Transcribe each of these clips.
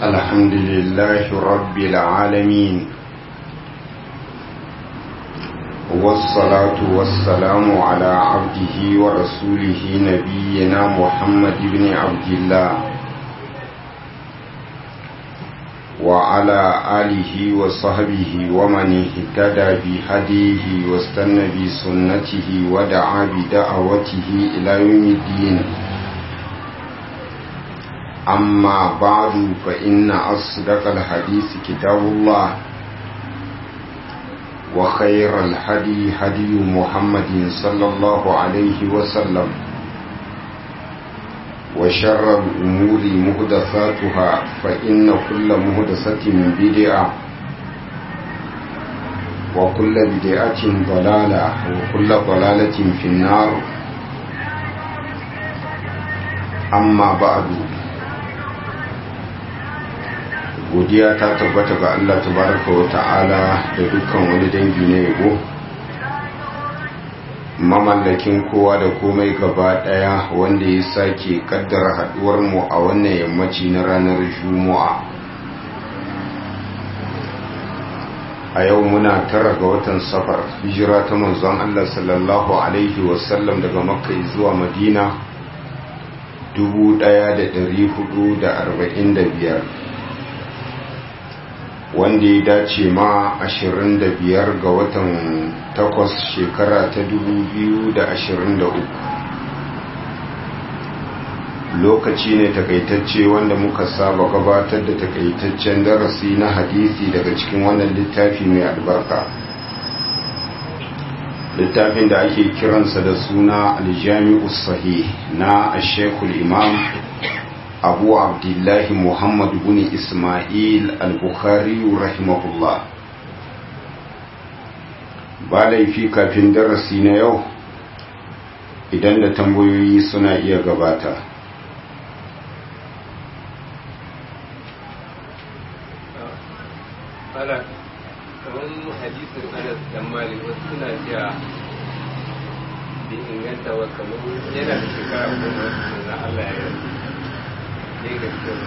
الحمد لله رب العالمين والصلاة والسلام على عبده ورسوله نبينا محمد بن عبد الله وعلى آله وصحبه ومن اهتدى بهديه واستنى بسنته ودعا بدعوته إلى يوم الدين أما بعد فإن أصدق الحديث كتاب الله وخير الهدي هدي محمد صلى الله عليه وسلم وشر الأمور مهدثاتها فإن كل مهدثة بدعة وكل بدعة ضلالة وكل ضلالة في النار أما بعد godiya ta tabbata ga Allah tabaraka wa ta'ala da dukkan wani dangi na yabo mamallakin kowa da komai gaba daya wanda ya sake kaddara haduwar mu a wannan yammaci na ranar juma'a a yau muna tara ga watan safar hijira ta manzon Allah sallallahu alaihi wasallam daga makka zuwa madina 1445 wanda ya dace ma 25 ga watan 8 shekara ta 2023 lokaci ne takaitacce wanda muka saba gabatar da takaitaccen darasi na hadisi daga cikin wannan littafi mai albarka littafin da ake kiransa da suna aljami'u sahih na ashekul imam abu abdullahi muhammad bin ismail al-bukhari rahimahullah ba laifi kafin darasi na yau idan da tambayoyi suna iya gabata kamar hadisin anas dan malik wasu suna cewa bai inganta wa kamar yana da shekara goma na allah ya yi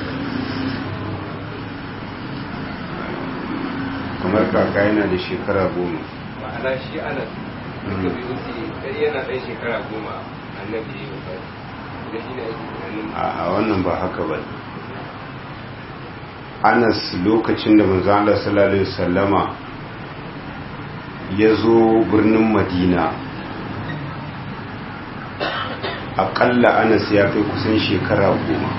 kamar kaka yana da shekara goma ma'ana shi ana duka bai wuce ɗari yana ɗan shekara goma annabi ya yi wa da shi ne ake tunanin a wannan ba haka ba anas lokacin da manzo Allah sallallahu alaihi wasallama ya zo birnin madina aƙalla anas ya kai kusan shekara goma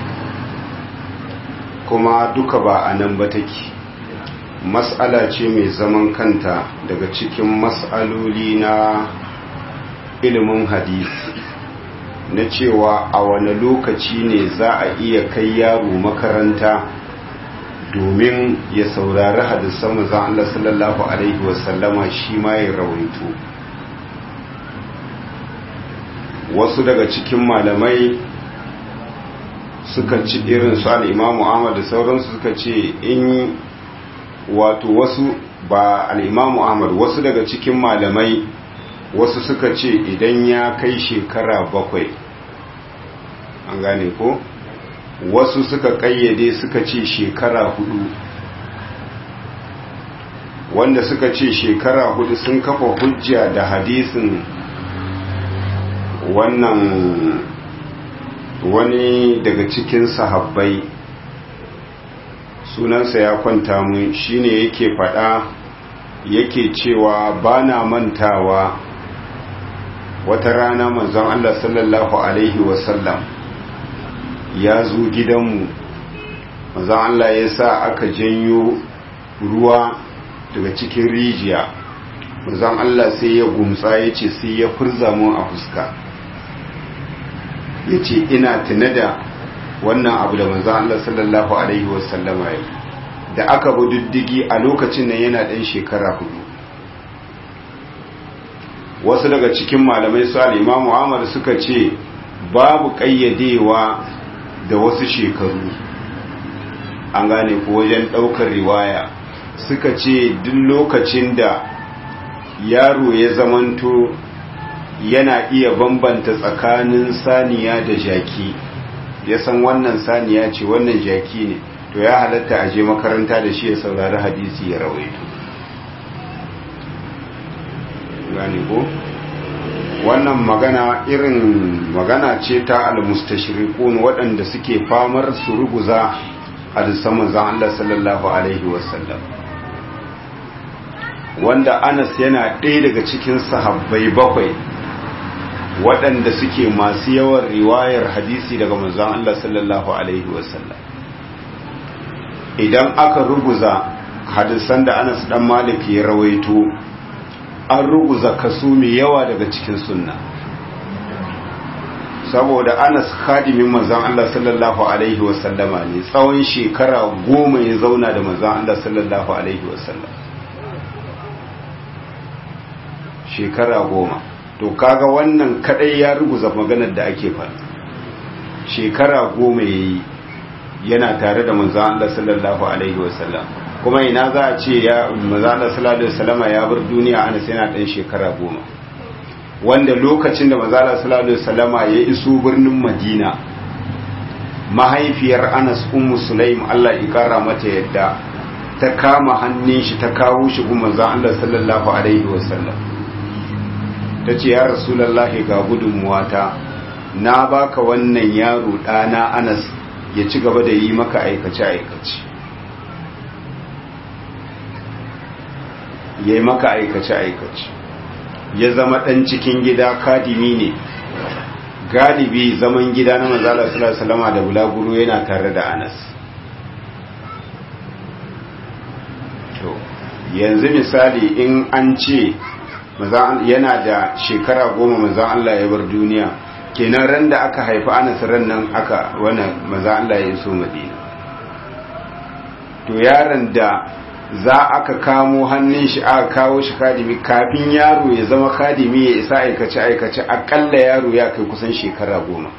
kuma duka ba a nan ba take mas'ala ce mai zaman kanta daga cikin mas'aloli na ilimin hadisi na cewa a wane lokaci ne za a iya kai yaro makaranta domin ya saurari hadisan mazan Allah sallallahu Alaihi wasallama shi ma ya rawaito wasu daga cikin malamai suka ci irin su al'imamu Ahmad da sauransu suka ce in wato wasu ba al'imamu Ahmad wasu daga cikin malamai wasu suka ce idan ya kai shekara bakwai an gane ko wasu suka kayyade suka ce shekara hudu wanda suka ce shekara hudu sun kafa hujja da hadisin wannan wani daga cikin sahabbai sunansa ya kwanta mun shine yake fada yake cewa bana mantawa wata rana manzon Allah sallallahu alaihi wasallam ya zo gidanmu manzon Allah ya sa aka janyo ruwa daga cikin rijiya manzon Allah sai ya gumsa ya ce sai ya furza mun a fuska ya ce ina tuna da wannan abu da manzan Allah sallallahu Alaihi wasallama ya da aka bi diddigi a lokacin nan yana ɗan shekara hudu wasu daga cikin malamai su al'imamu Muhammad suka ce babu ƙayyadewa da wasu shekaru an gane ko wajen ɗaukar riwaya suka ce duk lokacin da yaro ya zamanto yana iya bambanta tsakanin saniya da jaki ya san wannan saniya ce wannan jaki ne to ya halatta a je makaranta da shi ya saurari hadisi ya rawaito gani ko wannan magana irin magana ce ta almustashriqun waɗanda suke famar su ruguza hadisan manzon Allah sallallahu alaihi wasallam wanda Anas yana ɗaya daga cikin sahabbai bakwai waɗanda suke masu yawan riwayar hadisi daga manzon Allah sallallahu alaihi wasallam idan aka ruguza hadisan da Anas dan Malik ya rawaito an ruguza kaso mai yawa daga cikin sunna saboda Anas khadimin manzon Allah sallallahu alaihi wasallama ne tsawon shekara goma ya zauna da manzon Allah sallallahu alaihi wasallam shekara goma to kaga wannan kadai ya ruguza maganar da ake faɗa shekara goma yayi yana tare da manzon Allah sallallahu alaihi wasallam kuma ina za a ce ya manzon Allah sallallahu alaihi wasallama ya bar duniya ana sai yana dan shekara goma wanda lokacin da manzon Allah sallallahu alaihi wasallama ya iso birnin Madina mahaifiyar Anas ummu Sulaim Allah ya kara mata yadda ta kama hannun shi ta kawo shi gun manzon Allah sallallahu alaihi wasallam ta ce ya rasulallahi ga gudunmuwata na baka wannan yaro ɗana anas ya ci gaba da yi maka aikace-aikace ya yi maka aikace-aikace ya zama ɗan cikin gida kadimi ne galibi zaman gida na manzala salama da bulaguro yana tare da anas to yanzu misali in an ce yana da shekara goma manzan Allah ya bar duniya kenan ran da aka haifi anas ran nan aka wani manzan Allah ya so madina to yaron da za aka kamo hannun shi aka kawo shi kadimi kafin yaro ya zama kadimi ya isa aikace aikace akalla yaro ya kai kusan shekara goma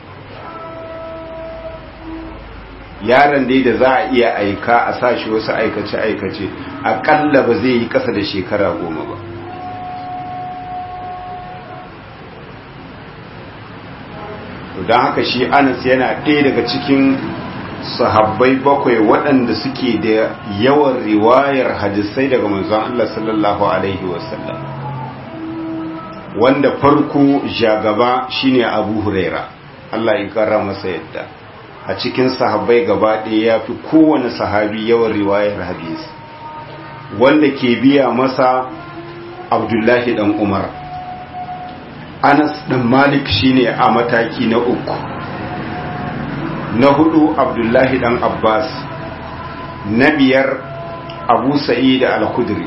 yaron dai da za a iya aika a sa shi wasu aikace aikace akalla ba zai yi kasa da shekara goma ba don haka shi anas yana ɗaya daga cikin sahabbai bakwai waɗanda suke da yawan riwayar hadisai daga manzon Allah sallallahu alaihi wasallam wanda farko jagaba shine abu huraira Allah ya kara masa yadda a cikin sahabbai gaba ɗaya ya fi kowane sahabi yawan riwayar hadisi wanda ke biya masa abdullahi dan umar Anas ɗan Malik shine a mataki na uku na hudu Abdullahi ɗan Abbas na biyar Abu Sa'id al-Khudri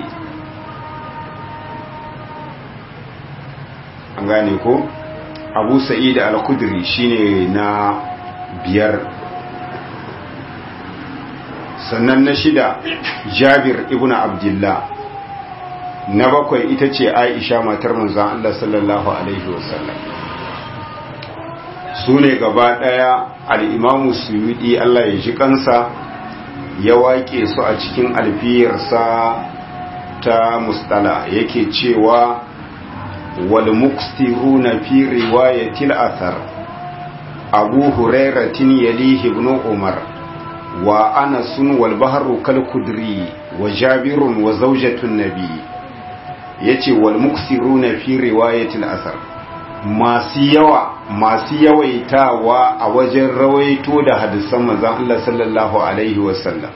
an gane ko Abu Sa'id al-Khudri shine na biyar sannan na shida Jabir ibn Abdullah na bakwai ita ce aisha matar manzan Allah sallallahu Alaihi wasallam su ne gaba ɗaya al'imamu suyudi Allah ya ji kansa ya waƙe su a cikin alfiyarsa ta mustala yake cewa wal muksiru na fi riwayatil athar abu hurairatin yalihi ibn umar wa anasun wal bahru kal kudri wa jabirun wa zaujatun nabi ya ce wal muksiruna fi riwayatil asar masu yawa masu yawaitawa a wajen rawaito da hadisan manzon Allah sallallahu alaihi wasallam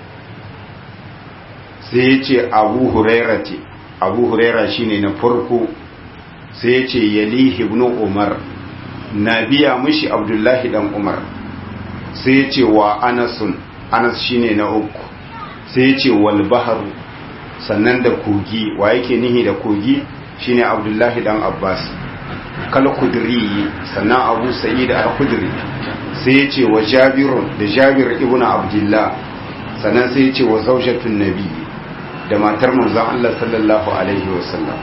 sai ya ce abu huraira ce abu huraira shine na farko sai ya ce yalihi ibn umar na biya mushi abdullahi dan umar sai ya ce wa anasun anas shine na uku sai ya ce wal baharu sannan da kogi wa yake nihi da kogi shine abdullahi dan abbas kal kudri sannan abu sa'id al-khudri sai yace wa jabirun da jabir ibn abdullah sannan sai yace wa zawjatun nabi da matar manzon Allah sallallahu alaihi wasallam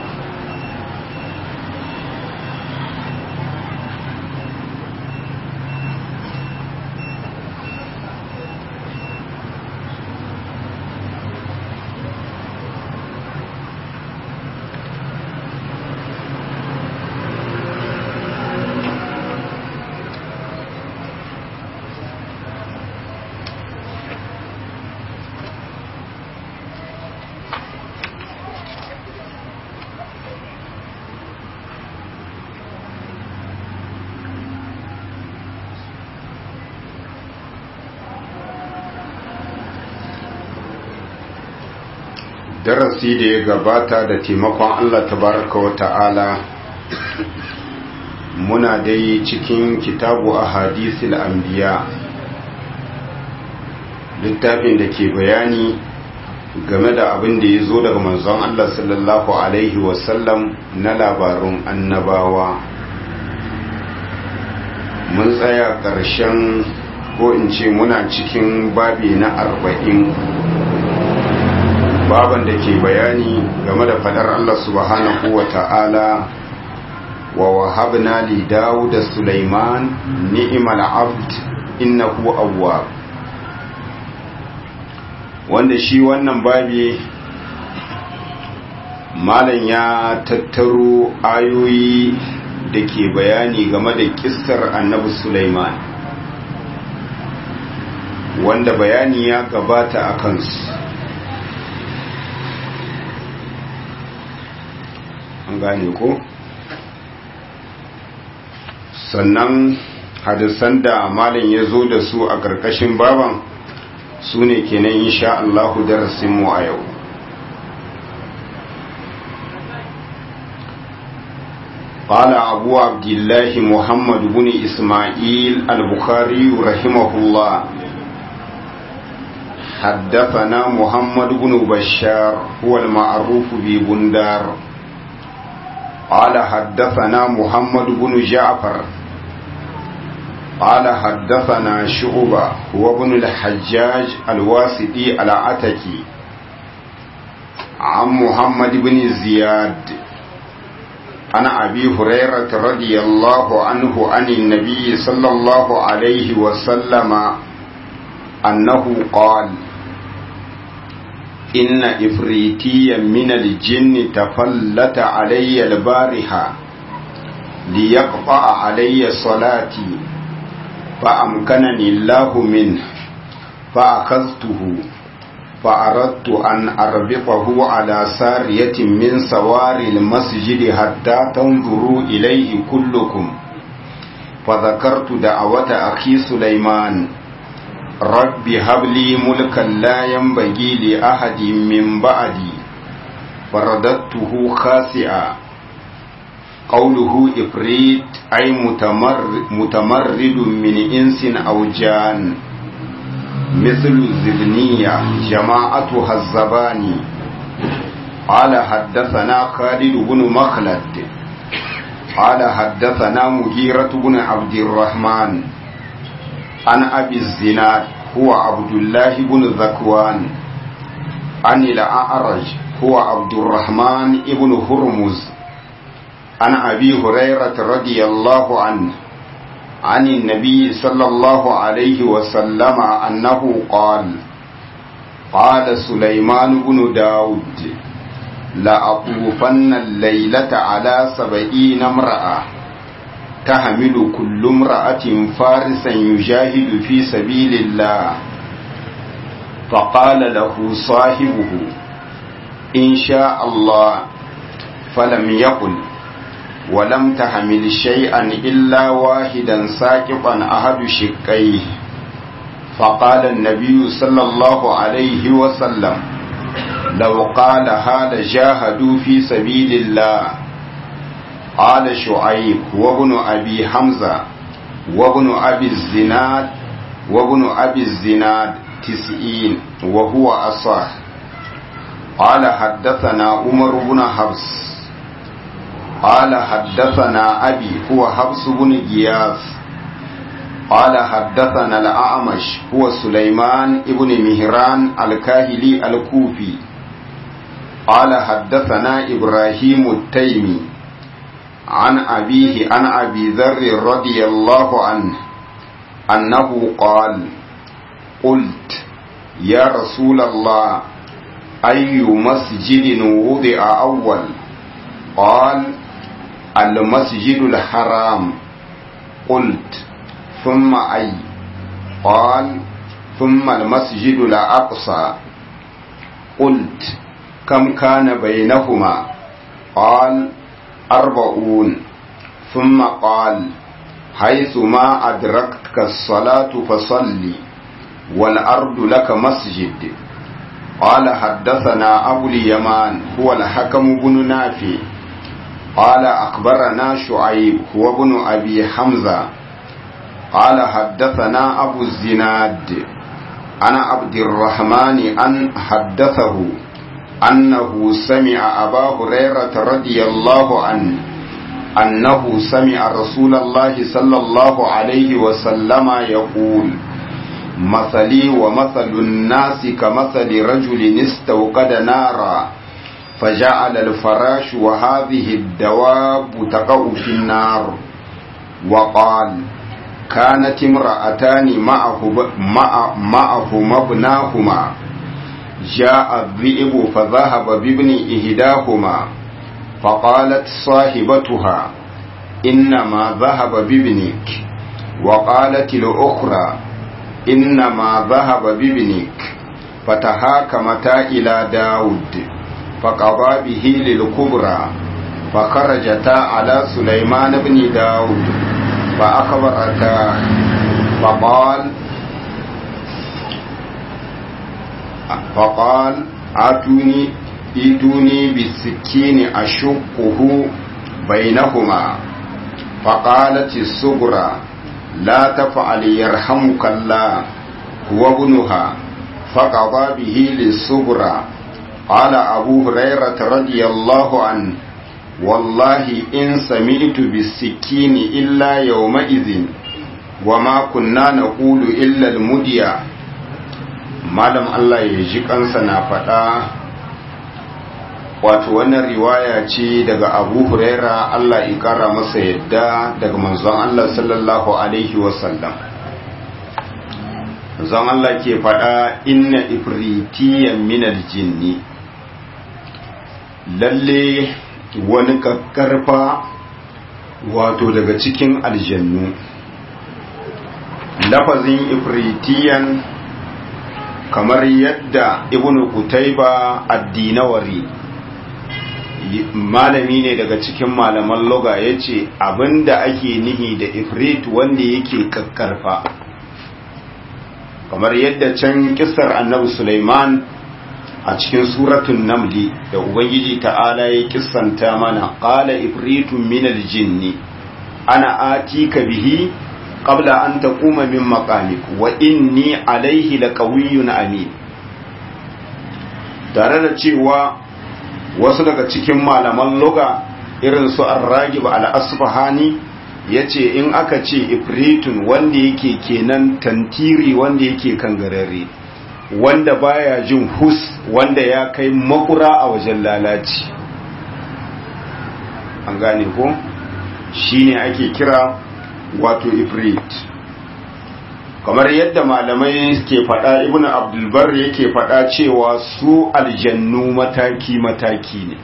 darasi da ya gabata da taimakon Allah tabaraka wa ta'ala muna dai cikin kitabu a hadisul anbiya littafin da ke bayani game da abin da ya zo daga manzon Allah sallallahu alaihi wasallam na labarun annabawa mun tsaya ƙarshen ko in ce muna cikin babi na arba'in baban da ke bayani game da fadar Allah subhanahu wa ta'ala wa wahabna li Dawud Sulaiman ni'mal abd innahu awwab wanda shi wannan babi malam ya tattaro ayoyi da ke bayani game da kissar annabi Sulaiman wanda bayani ya gabata a kansu an gane ko sannan hadisan da malam ya zo da su a ƙarƙashin baban su ne kenan insha Allahu darasinmu a yau قال أبو عبد الله محمد بن إسماعيل البخاري رحمه الله حدثنا محمد بن بشار هو المعروف ببندار قال حدثنا محمد بن جعفر قال حدثنا شعبة هو ابن الحجاج الواسطي العتكي عن محمد بن زياد عن أبي هريرة رضي الله عنه عن النبي صلى الله عليه وسلم أنه قال إن إفريتيا من الجن تفلت علي البارحة ليقطع علي صلاتي فأمكنني الله منه فأخذته فأردت أن أربطه على سارية من سوار المسجد حتى تنظروا إليه كلكم فذكرت دعوة أخي سليمان رب هب لي ملكا لا ينبغي لأحد من بعدي فرددته خاسئا قوله إفريت أي متمرد, متمرد من إنس أو جان مثل الزبنية جماعتها الزباني قال حدثنا خالد بن مخلد قال حدثنا مغيرة بن عبد الرحمن عن أبي الزناد هو عبد الله بن ذكوان عن الأعرج هو عبد الرحمن بن هرمز عن أبي هريرة رضي الله عنه عن النبي صلى الله عليه وسلم أنه قال قال سليمان بن داود لأطوفن الليلة على سبعين امرأة تحمل كل امرأة فارسا يجاهد في سبيل الله فقال له صاحبه إن شاء الله فلم يقل ولم تحمل شيئا إلا واحدا ساقطا أحد شقيه فقال النبي صلى الله عليه وسلم لو قال هذا جاهدوا في سبيل الله قال شعيب وابن أبي حمزة وابن أبي الزناد وابن أبي الزناد تسعين وهو أصح قال حدثنا عمر بن حفص قال حدثنا أبي هو حفص بن جياس قال حدثنا الأعمش هو سليمان ابن مهران الكاهلي الكوفي قال حدثنا إبراهيم التيمي عن أبيه عن أبي ذر رضي الله عنه أنه قال قلت يا رسول الله أي مسجد وضع أول قال المسجد الحرام قلت ثم أي قال ثم المسجد الأقصى قلت كم كان بينهما قال أربعون ثم قال حيث ما أدركتك الصلاة فصلي والأرض لك مسجد قال حدثنا أبو اليمان هو الحكم بن نافع قال أخبرنا شعيب هو بن أبي حمزة قال حدثنا أبو الزناد أنا عبد الرحمن أن حدثه أنه سمع أبا هريرة رضي الله عنه أنه سمع رسول الله صلى الله عليه وسلم يقول مثلي ومثل الناس كمثل رجل استوقد نارا فجعل الفراش وهذه الدواب تقع في النار وقال كانت امرأتان معه مع معهما ابناهما جاء الذئب فذهب بابن إهداهما فقالت صاحبتها إنما ذهب بابنك وقالت الأخرى إنما ذهب بابنك فتهاكمتا إلى داود فقضى به للكبرى فخرجتا على سليمان بن داود فأخبرتا فقال فقال آتوني ائتوني بالسكين أشقه بينهما فقالت الصغرى لا تفعل يرحمك الله هو ابنها فقضى به للصغرى قال أبو هريرة رضي الله عنه والله إن سمعت بالسكين إلا يومئذ وما كنا نقول إلا المديا malam Allah ya ji kansa na faɗa wato wannan riwaya ce daga abu huraira Allah ya ƙara masa yadda daga manzon Allah sallallahu alaihi wasallam manzon Allah ke faɗa inna ifritiyan minal jinni lalle wani kakkarfa wato daga cikin aljannu lafazin ifritiyan kamar yadda ibn Qutayba addinawari malami ne daga cikin malaman loga yace abinda ake nihi da ifrit wanda yake kakkarfa kamar yadda can kissar annabi Sulaiman a cikin suratun namli da ubangiji ta'ala ya kissanta mana qala ifritun minal jinni ana atika bihi qabla an taquma min maqamik wa inni alaihi laqawiyyun amin tare da cewa wasu daga cikin malaman loga irin su ar-ragib al-asfahani yace in aka ce ifritun wanda yake kenan tantiri wanda yake kangarare wanda baya jin hus wanda ya kai makura a wajen lalaci an gane ko shine ake kira wato ifrit kamar yadda malamai ke faɗa ibnu abdulbar yake faɗa cewa su aljannu mataki-mataki ne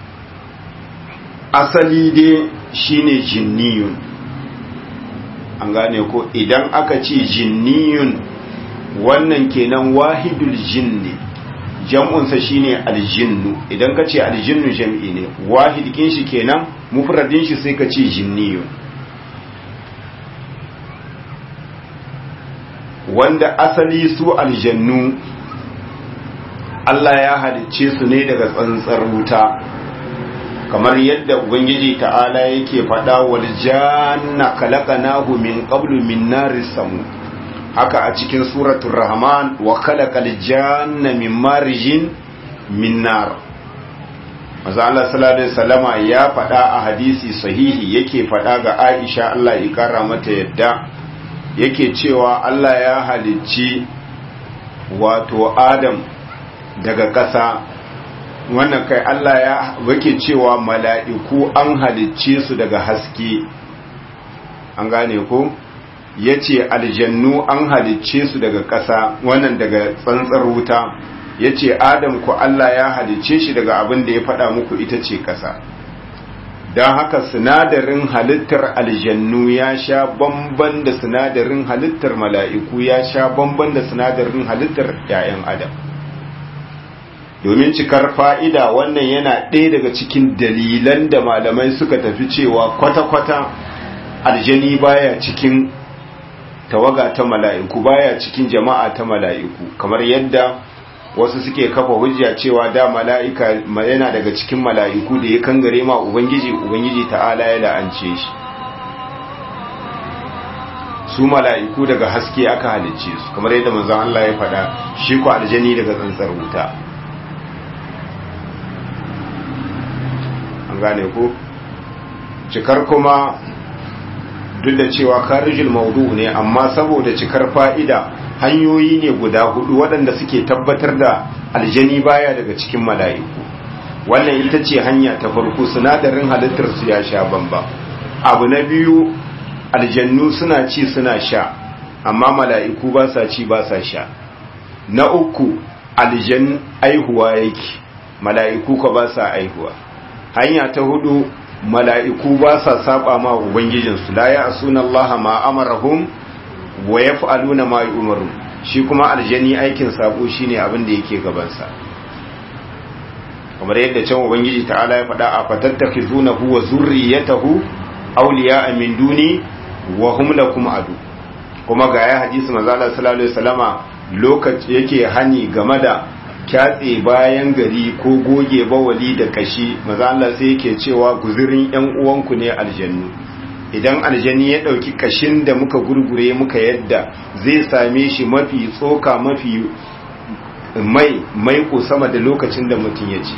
asali dai shine jinniyun an gane ko idan aka ce jinniyun wannan kenan wahidul jinni jam'unsa shine aljinnu idan ka ce aljinnu jam'i ne wahid kin shi kenan mufradin shi sai ka ce jinniyun wanda asali su aljannu Allah ya halicce su ne daga tsantsar wuta kamar yadda ubangiji ta'ala yake faɗa wal janna khalaqnahu min qablu min naris samu haka a cikin suratul rahman wa khalaqal janna min marijin min nar Maza Allah sallallahu alaihi wasallama ya faɗa a hadisi sahihi yake faɗa ga Aisha Allah ya kara mata yadda yake cewa Allah ya halicci wato Adam daga ƙasa wannan kai Allah ya wake cewa mala'iku an halicce su daga haske an gane ko ya ce aljannu an halicce su daga ƙasa wannan daga tsantsar wuta ya ce adam ku Allah ya halicce shi daga abin da ya faɗa muku ita ce ƙasa don haka sinadarin halittar aljannu ya sha bamban da sinadarin halittar mala'iku ya sha bamban da sinadarin halittar ‘ya'yan adam domin cikar fa'ida wannan yana ɗaya daga cikin dalilan da malamai suka tafi cewa kwata-kwata aljani baya cikin tawaga ta mala'iku baya cikin jama'a ta mala'iku kamar yadda wasu suke kafa hujja cewa da mala'ika yana daga cikin mala'iku da ya kangare ma ubangiji ubangiji ta'ala ya la'ance shi su mala'iku daga haske aka halicce su kamar yadda manzon Allah ya faɗa shi ku aljani daga tsantsar wuta an gane ku cikar kuma duk da cewa karijin maudu ne amma saboda cikar fa'ida hanyoyi ne guda hudu waɗanda suke tabbatar da aljani baya daga cikin mala'iku wannan ita ce hanya ta farko sinadarin halittarsu ya sha bamba abu na biyu aljannu suna ci suna sha amma mala'iku ba sa ci ba sa sha na uku aljan aihuwa yake mala'iku ka ba sa aihuwa hanya ta hudu mala'iku ba sa saba ma ubangijinsu la ya asuna Allah ma amarahum wa yaf'aluna ma yu'maru shi kuma aljani aikin sabo shine abin da yake gabansa kamar yadda can ubangiji ta'ala ya faɗa a fatattakhizunahu wa zurriyatahu awliya'a min duni wa hum lakum adu kuma ga ya hadisi manzo Allah sallallahu alaihi wasallama lokaci yake hani game da kyatse bayan gari ko goge bawali da kashi maza Allah sai yake cewa guzurin yan uwanku ne aljannu idan aljani ya dauki kashin da muka gurgure muka yadda zai same shi mafi tsoka mafi mai mai ko sama da lokacin da mutum ya ci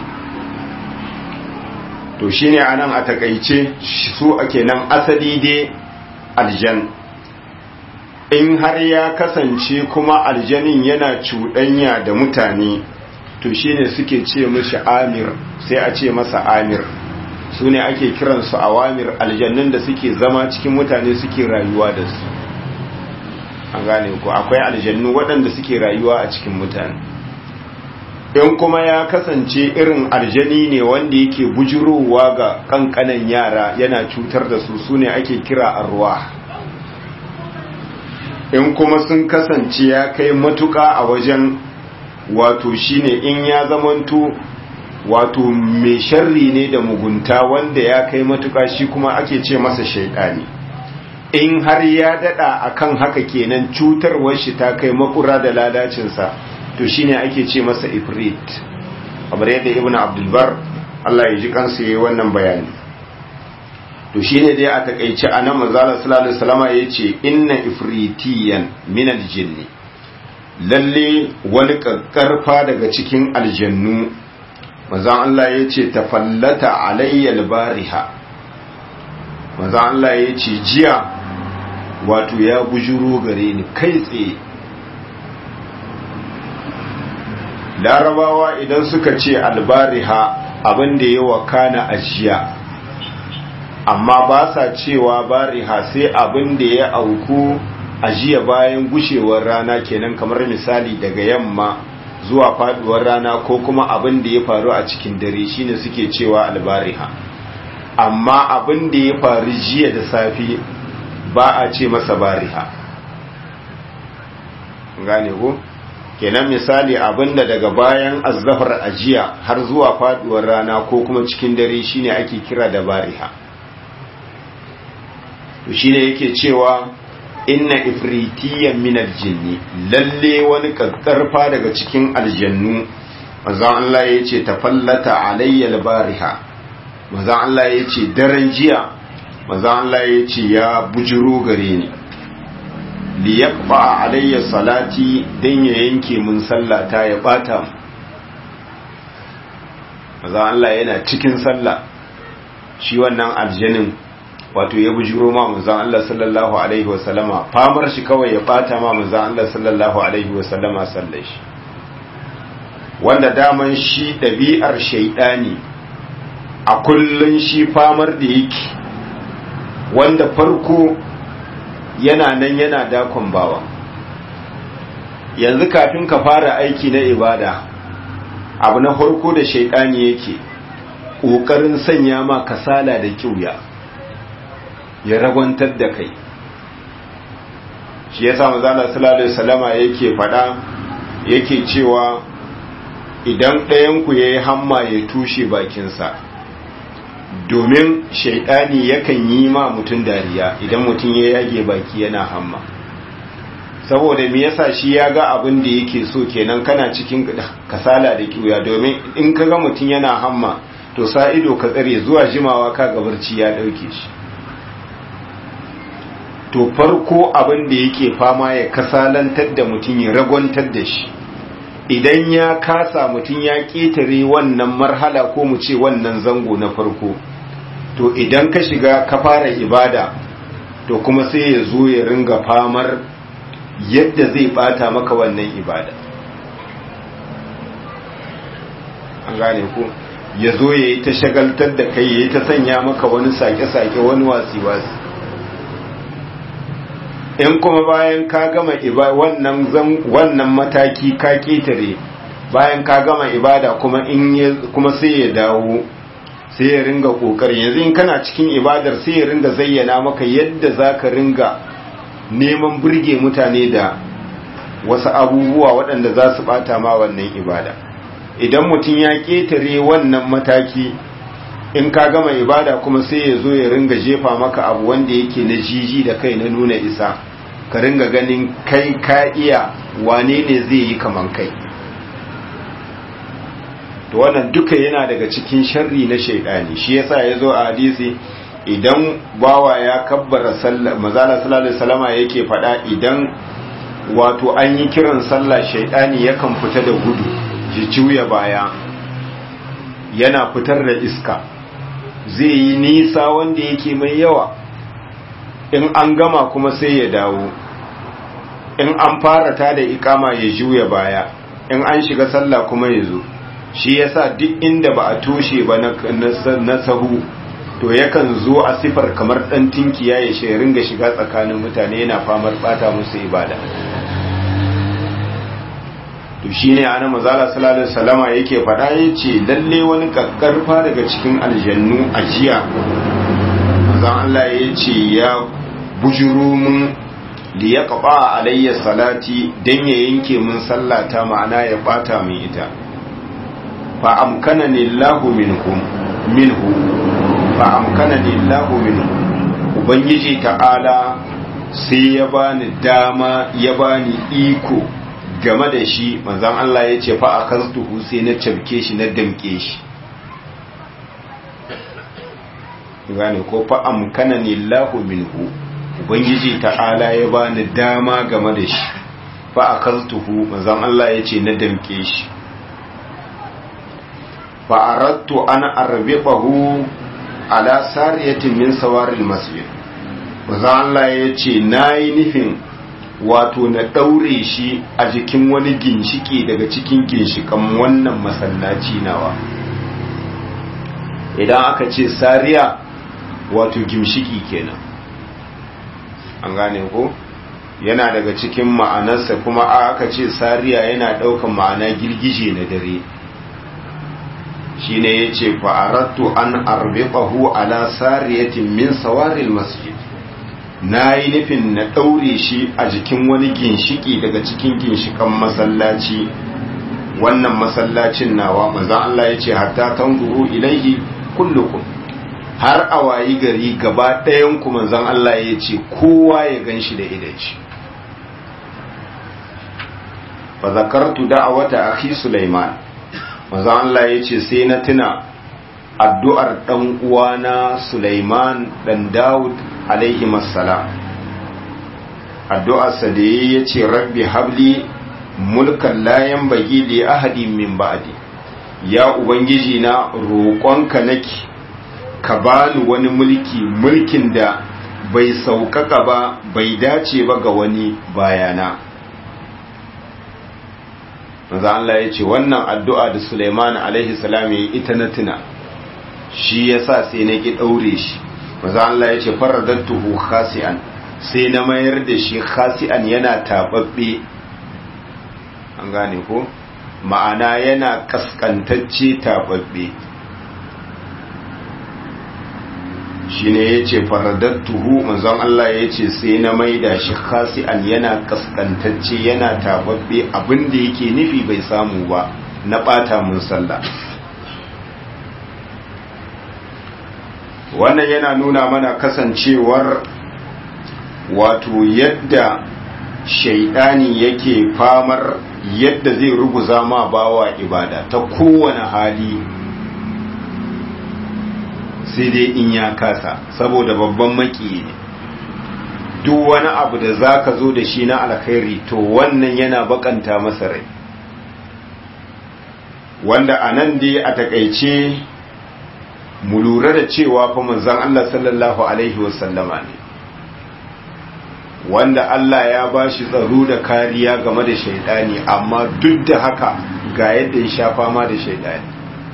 to shine anan a takaice su ake nan asali dai aljan in har ya kasance kuma aljanin yana cuɗanya da mutane to shine suke ce mishi amir sai a ce masa amir su ne ake kiransu awamir aljannun da suke zama cikin mutane suke rayuwa da su an gane ku akwai aljannu waɗanda suke rayuwa a cikin mutane in kuma ya kasance irin aljani ne wanda yake bujurowa ga kankanan yara yana cutar da su su ne ake kira arwa in kuma sun kasance ya kai matuka a wajen wato shine in ya zamanto wato mai sharri ne da mugunta wanda ya kai matuka shi kuma ake ce masa shaidani in har ya dada akan haka kenan cutarwar shi ta kai makura da lalacinsa to shine ake ce masa ifrit kamar yadda ibnu abdulbar Allah ya ji kansa yayi wannan bayani to shine dai a takeice anan manzala sallallahu alaihi wasallam yace inna ifritiyan min aljinni lalle wani kakkarfa daga cikin aljannu manzon Allah yace tafallata alayya albariha manzon Allah yace jiya wato ya bujuro gare ni kai tsaye larabawa idan suka ce albariha abin da ya wakana a jiya amma ba sa cewa bariha sai abin da ya auku a jiya bayan gushewar rana kenan kamar misali daga yamma zuwa faduwar rana ko kuma abin da ya faru a cikin dare shine suke cewa albariha amma abin da ya faru jiya da safe ba a ce masa bariha gane ko kenan misali abinda daga bayan azzafar ajiya har zuwa faduwar rana ko kuma cikin dare shine ake kira da bariha to shine yake cewa inna ifritiyan min aljinni lalle wani kakkarfa daga cikin aljannu manzon Allah yace tafallata alayya albariha manzon Allah yace daren jiya manzon Allah yace ya bujuro gare ni li yaqba alayya salati dan ya yanke mun sallata ya bata manzon Allah yana cikin sallah shi wannan aljanin wato ya bujiro ma manzon Allah sallallahu alaihi wasallama famar shi kawai ya bata ma manzon Allah sallallahu alaihi wasallama sallar shi wanda daman shi ɗabi'ar shaidani a kullun shi famar da yake wanda farko yana nan yana dakon bawa yanzu kafin ka fara aiki na ibada abu na farko da shaidani yake ƙoƙarin sanya ma kasala da kiuya ya ragwantar da kai shi ya samu zala salallahu salama yake fada yake cewa idan ɗayanku ya yi hamma ya tushe bakinsa domin shaidani yakan yi ma mutum dariya idan mutum ya yage baki yana hamma saboda me yasa shi ya ga abin da yake so kenan kana cikin kasala da kiwya domin in ka ga mutum yana hamma to sa ido ka tsare zuwa jimawa ka ga barci ya dauke shi to farko abin da yake fama ya kasalantar da mutum ya ragwantar da shi idan ya kasa mutum ya ƙetare wannan marhala ko mu ce wannan zango na farko to idan ka shiga ka fara ibada to kuma sai ya zo ya ringa famar yadda zai bata maka wannan ibada an gane ku ya zo ya yi ta shagaltar da kai ya yi ta sanya maka wani sake-sake wani wasi-wasi in kuma bayan ka gama wannan wannan mataki ka ketare bayan ka gama ibada kuma in kuma sai ya dawo sai ya ringa kokari yanzu in kana cikin ibadar sai ya ringa zayyana maka yadda zaka ringa neman burge mutane da wasu abubuwa waɗanda za su bata ma wannan ibada idan mutum ya ketare wannan mataki in ka gama ibada kuma sai ya zo ya ringa jefa maka abu wanda yake na jiji da kai na nuna isa ka ringa ganin kai ka iya wane ne zai yi kaman kai to wannan duka yana daga cikin sharri na shaidani shi yasa ya zo a hadisi idan bawa ya kabbara sallah mazala sallallahu alaihi wasallama yake faɗa idan wato an yi kiran sallah shaidani yakan fita da gudu ji juya baya yana fitar da iska zai yi nisa wanda yake mai yawa in an gama kuma sai ya dawo in an fara ta da ikama ya juya baya in an shiga sallah kuma ya zo shi yasa duk inda ba a toshe ba na sahu to yakan zo a sifar kamar dan tinkiya ya shi ringa shiga tsakanin mutane yana famar bata musu ibada to shine ana mazala sallallahu alaihi wasallama yake faɗa yace lalle wani kakkarfa daga cikin aljannu a jiya manzon Allah yace ya bujuru mun li yaqba alayya salati dan ya yanke mun sallata ma'ana ya bata min ita fa amkanani Allahu minhum minhu fa amkanani Allahu minhu ubangiji ta'ala sai ya bani dama ya bani iko game da shi manzon Allah ya ce fa akastuhu sai na cabke shi na damke shi gane ko fa amkanani Allahu minhu ubangiji ta'ala ya bani dama game da shi fa akaltuhu manzon Allah ya ce na damke shi fa aradtu an arbiqahu ala sariyatin min sawaril masjid manzon Allah ya ce nayi nufin wato na daure shi a jikin wani ginshiki daga cikin ginshikan wannan masallaci nawa idan aka ce sariya wato gimshiki kenan an gane ko yana daga cikin ma'anarsa kuma aka ce sariya yana daukan ma'ana girgije na dare shine yace fa aradtu an arbiqahu ala sariyatin min sawaril masjid nayi nufin na daure shi a jikin wani ginshiki daga cikin ginshikan masallaci wannan masallacin nawa manzo Allah yace hatta tanzuru ilaihi kullukum har a wayi gari gaba ɗayan ku manzon Allah ya ce kowa ya gan shi da idan shi fa zakartu da'awata akhi Sulaiman manzon Allah ya ce sai na tuna addu'ar dan uwana Sulaiman dan Dawud alaihi assalam addu'ar sa da ya ce rabbi habli mulkan la yanbaghi li ahadin min ba'di ya ubangiji na roƙonka nake ka bani wani mulki mulkin da bai sauƙaƙa ba bai dace ba ga wani bayana maza Allah ya ce wannan addu'a da Suleiman alaihi salam ya ita na tuna shi ya sa sai na ƙi ɗaure shi maza Allah ya ce faradattuhu khasi'an sai na mayar da shi khasi'an yana taɓaɓɓe an gane ko ma'ana yana ƙasƙantacce taɓaɓɓe shi ne ya ce faradattuhu manzon Allah ya ce sai na maida shi khasi'an yana kaskantacce yana tababbe abin da yake nufi bai samu ba na bata mun sallah wannan yana nuna mana kasancewar wato yadda shaidani yake famar yadda zai ruguza ma bawa ibada ta kowane hali sai dai in ya kasa saboda babban maki ne duk wani abu da za ka zo da shi na alkhairi to wannan yana bakanta masa rai wanda a nan dai a takaice mu lura da cewa fa manzon Allah sallallahu alaihi wasallama ne wanda Allah ya ba shi tsaro da kariya game da shaidani amma duk da haka ga yadda ya sha fama da shaidani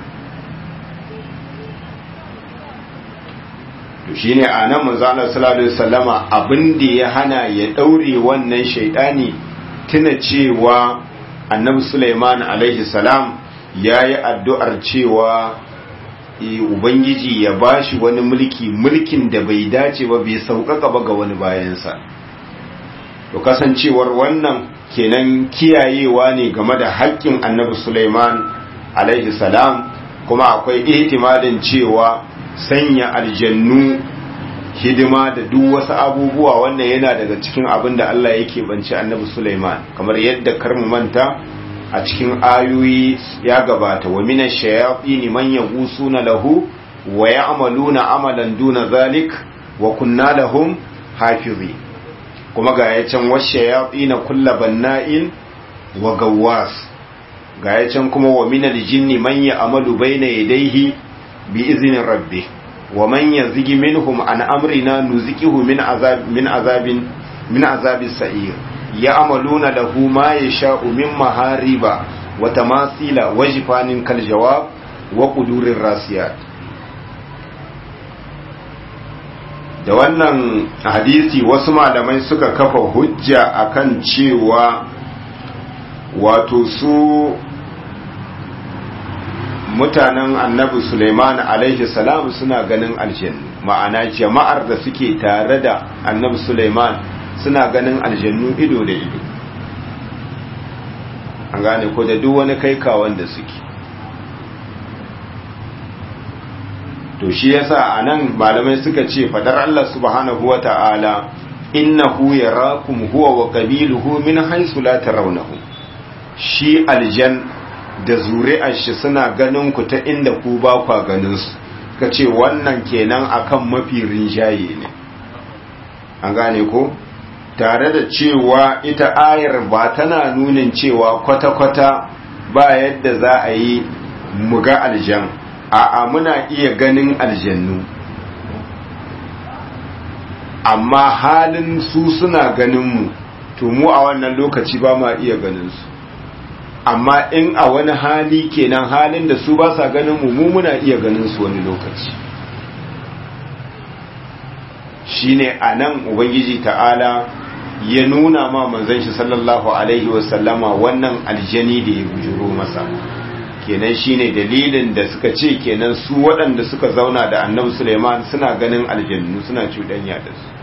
to shine a nan manzo Allah sallallahu alaihi wasallama abin da ya hana ya daure wannan shaidani tuna cewa annabi Sulaiman alaihi salam yayi addu'ar cewa ubangiji ya bashi wani mulki mulkin da bai dace ba bai sauƙaƙa ba ga wani bayansa to kasancewar wannan kenan kiyayewa ne game da haƙƙin annabi Sulaiman alaihi salam kuma akwai ihtimalin cewa sanya aljannu hidima da duk wasu abubuwa wannan yana daga cikin abin da Allah yake banci annabi Sulaiman kamar yadda karmu manta a cikin ayoyi ya gabata wa minash shayatin man yaghusuna lahu wa ya'maluna amalan duna zalik wa kunna lahum hafizi kuma ga ya can washayatin kullu banna'in wa gawwas ga ya can kuma wa minal jinni man ya'malu bayna yadayhi bi izinin rabbi wa man yazigi minhum an amrina nuzikihu min azab min azabin min azabis sa'ir ya'maluna lahu ma yasha'u min mahariba wa tamasila wa jifanin kal jawab wa qudurir rasiyat da wannan hadisi wasu malamai suka kafa hujja akan cewa wato su mutanen annabi Suleiman alaihi salam suna ganin aljannu ma'ana jama'ar da suke tare da annabi Suleiman suna ganin aljannu ido da ido an gane ko da duk wani kai kawan da suke to shi yasa anan malamai suka ce fadar Allah subhanahu wata'ala innahu yarakum huwa wa qabiluhu min haythu la tarawnahu shi aljan da zuri'ar shi suna ganin ku ta inda ku ba kwa ganin su ka ce wannan kenan akan mafi rinjaye ne an gane ko tare da cewa ita ayar ba tana nunin cewa kwata-kwata ba yadda za a yi muga aljan a'a muna iya ganin aljannu amma halin su suna ganin mu to mu a wannan lokaci ba ma iya ganin su amma in a wani hali kenan halin da su ba sa ganin mu mu muna iya ganin su wani lokaci shine anan ubangiji ta'ala ya nuna ma manzon shi sallallahu alaihi wasallama wannan aljani da ya bujuro masa kenan shine dalilin da suka ce kenan su waɗanda suka zauna da annabi Suleiman suna ganin aljannu suna cuɗanya da su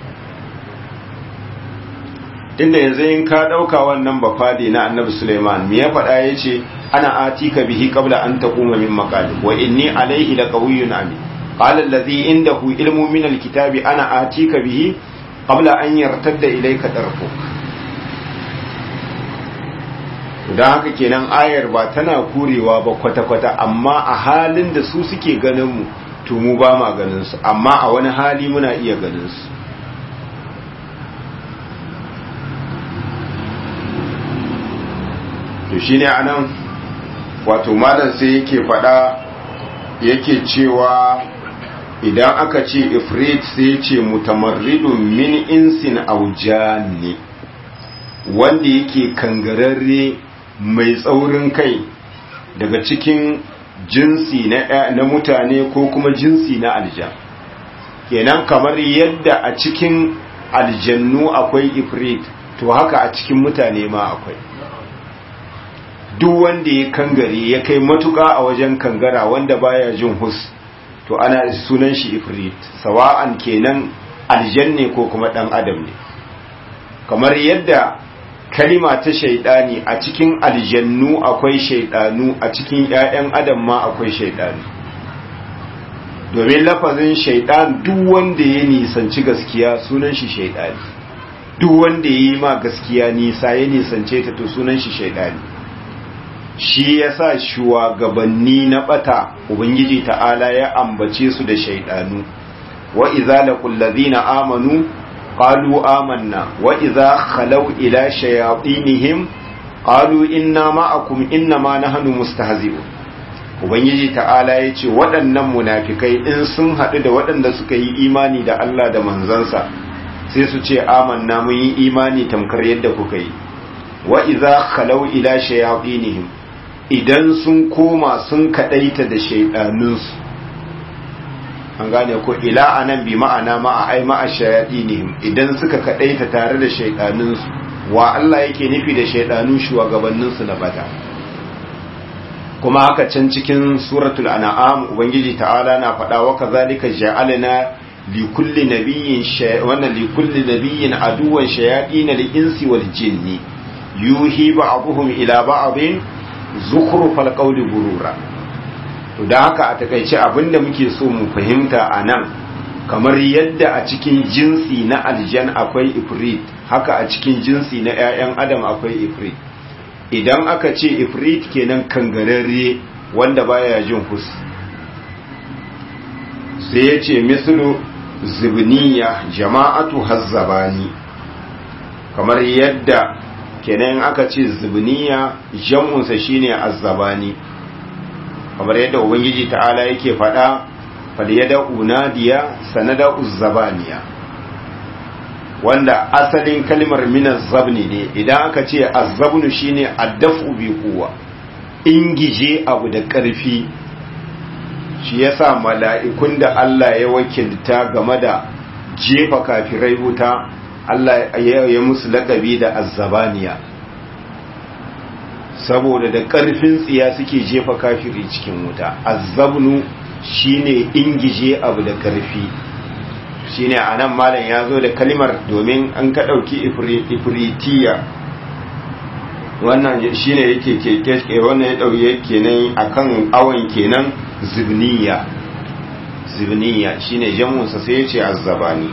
inda yanzu in ka ɗauka wannan bafade na annabi Suleiman me ya faɗa ya ce ana atika bihi qabla an taquma min maqali wa inni alayhi laqawiyyun amin qala allazi indahu ilmu min alkitabi ana atika bihi qabla an yartadda ilayka tarfuk don haka kenan ayar ba tana kurewa ba kwata-kwata amma a halin da su suke ganin mu to mu ba ma ganin su amma a wani hali muna iya ganin su to shine anan wato malam sai yake fada yake cewa idan aka ce ifrit sai ce mutamarridun min insin aujani wanda yake kangararre mai tsaurin kai daga cikin jinsi na mutane ko kuma jinsi na aljan kenan kamar yadda a cikin aljannu akwai ifrit to haka a cikin mutane ma akwai duk wanda ya kangare ya kai matuka a wajen kangara wanda baya jin hus to ana sunan shi ifrit sawa'an kenan aljanne ko kuma dan adam ne kamar yadda kalima ta shaidani a cikin aljannu akwai shaidanu a cikin ƴaƴan adam ma akwai shaidanu domin lafazin shaidan duk wanda ya nisanci gaskiya sunan shi shaidani duk wanda ya yi ma gaskiya nisa ya nisance ta to sunan shi shaidani shi ya sa shugabanni na bata ubangiji ta'ala ya ambace su da shaidanu wa iza laqul ladina amanu qalu amanna wa iza khalaw ila shayatinihim qalu inna ma'akum inna ma nahnu mustahzi'un ubangiji ta'ala ya ce waɗannan munafikai in sun haɗu da waɗanda suka yi imani da Allah da manzansa sai su ce amanna mun yi imani tamkar yadda kuka yi wa iza khalau ila shayatinihim idan sun koma sun kadaita da shaydanunsu an gane ko ila anan bi ma'ana ma'a ai ma'a shayatinihim idan suka kadaita tare da shaydanunsu wa Allah yake nufi da shaydanu shugabanninsu na bata kuma haka can cikin suratul an'am ubangiji ta'ala na faɗa wa kazalika ja'alna likulli nabiyyin wannan likulli nabiyyin aduwan shayatin al-insi wal jinni yuhi ba'dhum ila ba'dhin zukhrufal qawli gurura to da haka a takaice abinda muke so mu fahimta anan kamar yadda a cikin jinsi na aljan akwai ifrit haka a cikin jinsi na 'ya'yan adam akwai ifrit idan aka ce ifrit kenan kangararre wanda baya jin hus sai ya ce mislu zibniya jama'atu hazzabani kamar yadda kenan aka ce zibniya jam'unsa shine azzabani kamar yadda ubangiji ta'ala yake faɗa falyada unadiya sanada uzzabaniya wanda asalin kalmar minan zabni ne idan aka ce azzabnu shine addafu bi kuwa ingije abu da ƙarfi shi yasa mala'ikun da Allah ya wakilta game da jefa kafirai wuta Allah ya musu lakabi da azzabaniya saboda da ƙarfin tsiya suke jefa kafiri cikin wuta azzabnu shine ingije abu da ƙarfi shine a nan malam ya zo da kalimar domin an ka ɗauki ifritiya wannan shine yake keke wannan ya ɗauye kenan akan awon kenan zibniya zibniya shine jamunsa sai ya ce azzabani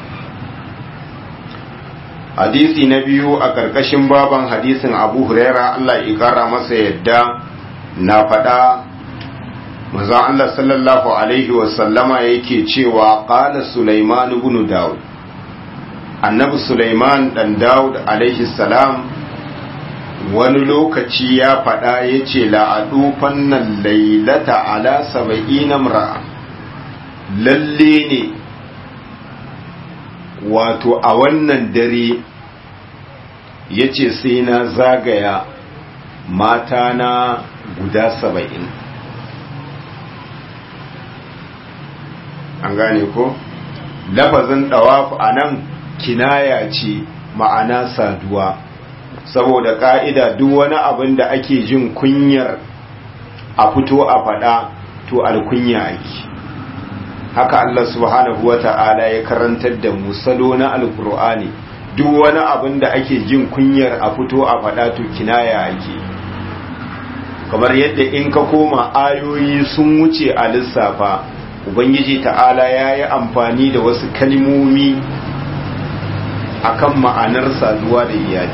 hadisi na biyu a ƙarƙashin baban hadisin abu huraira allah ya ƙara masa yadda na faɗa maza Allah sallallahu Alaihi wasallama yake cewa ƙala Sulaiman ibn Dawud annabi Sulaiman ɗan Dawud alaihi salam wani lokaci ya faɗa ya ce la'adu fannan lailata ala saba'ina mra'a lalle ne wato a wannan dare ya ce sai na zagaya mata na guda saba'in an gane ko lafazin ɗawafu a nan kinaya ce ma'ana saduwa saboda ƙa'ida duk wani abin da ake jin kunyar a fito a faɗa to alkunya ake haka Allah subhanahu wa ta'ala ya karantar da mu salo na alkur'ani duk wani abin da ake jin kunyar a fito a faɗa to kinaya ake kamar yadda in ka koma ayoyi sun wuce a lissafa ubangiji ta'ala ya yi amfani da wasu kalmomi akan ma'anar saduwa da iyali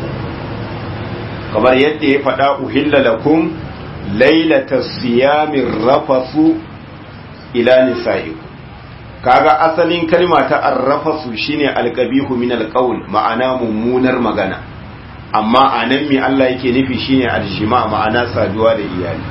kamar yadda ya faɗa uhilla lakum lailata siyamin rafasu ila nisa'iku kaga asalin kalma ta arrafasu shine alqabihu min alqaul ma'ana mummunar magana amma anan me Allah yake nufi shine aljima ma'ana saduwa da iyali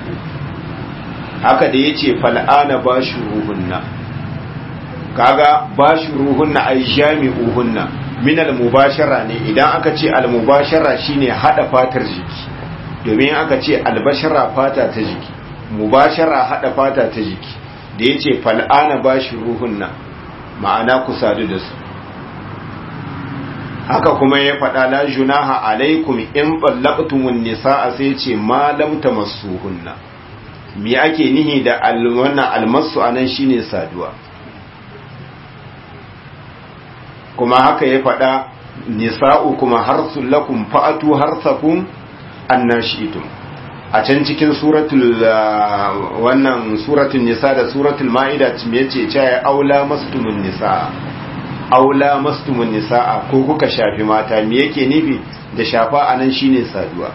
haka da yace fal'ana bashuruhunna kaga bashuruhunna ay jami'uhunna min almubashara ne idan aka ce almubashara shine hada fatar jiki domin aka ce albashara fata ta jiki mubashara hada fata ta jiki da ya ce fal'ana ba shi ruhunna ma'ana ku sadu da su haka kuma ya faɗa la junaha alaikum in ballaqtumun nisaa sai ce ma lam tamassuhunna me ake nihi da wannan almasu anan shine saduwa kuma haka ya faɗa nisa'u kuma harsul lakum fa'atu harsakum annashitum a can cikin suratul wannan suratul nisa da suratul ma'ida me yace cewa aula mastumun nisa aula mastumun nisa'a ko kuka shafi mata me yake nufi da shafa anan shine saduwa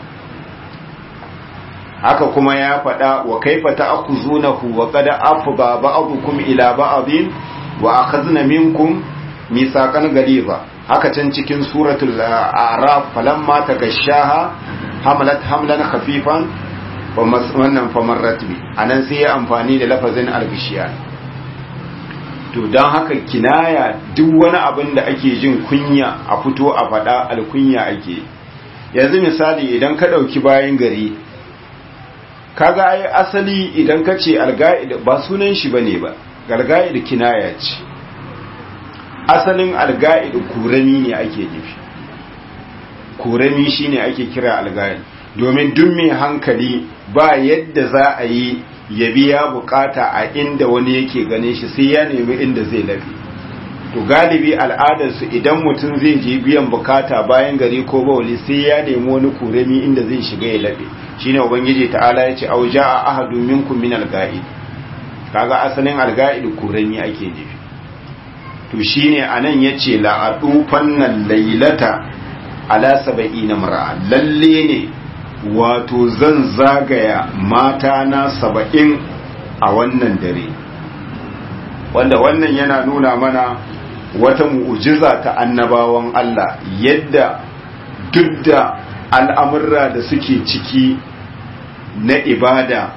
haka kuma ya faɗa wa kaifa ta'khuzunahu wa qad afba ba'dukum ila ba'din wa akhadna minkum mithaqan ghaliza haka can cikin suratul a'raf falamma tagashaha hamalat hamlan khafifan wannan famarrat bi anan sai ya amfani da lafazin al-gishiyan to don haka kinaya duk wani abin da ake jin kunya a fito a faɗa alkunya ake yanzu misali idan ka ɗauki bayan gari kaga ai asali idan ka ce alga'id ba sunan shi bane ba galga'id kinaya ce asalin alga'id kurami ne ake nufi kurami shine ake kira alga'id domin duk mai hankali ba yadda za a yi ya biya bukata a inda wani yake gane shi sai ya nemi inda zai lafi to galibi al'adarsu idan mutum zai je biyan bukata bayan gari ko bauli sai ya nemi wani kuremi inda zai shiga ya lafe shine ubangiji ta'ala ya ce au ja'a ahadu minkum min al-ga'id kaga asalin al-ga'id kuremi ake nufi to shine anan yace la adufan nan laylata ala sab'ina mar'a lalle ne wato zan zagaya mata na saba'in a wannan dare wanda wannan yana nuna mana wata mu'ujiza ta annabawan Allah yadda duk da al'amurra da suke ciki na ibada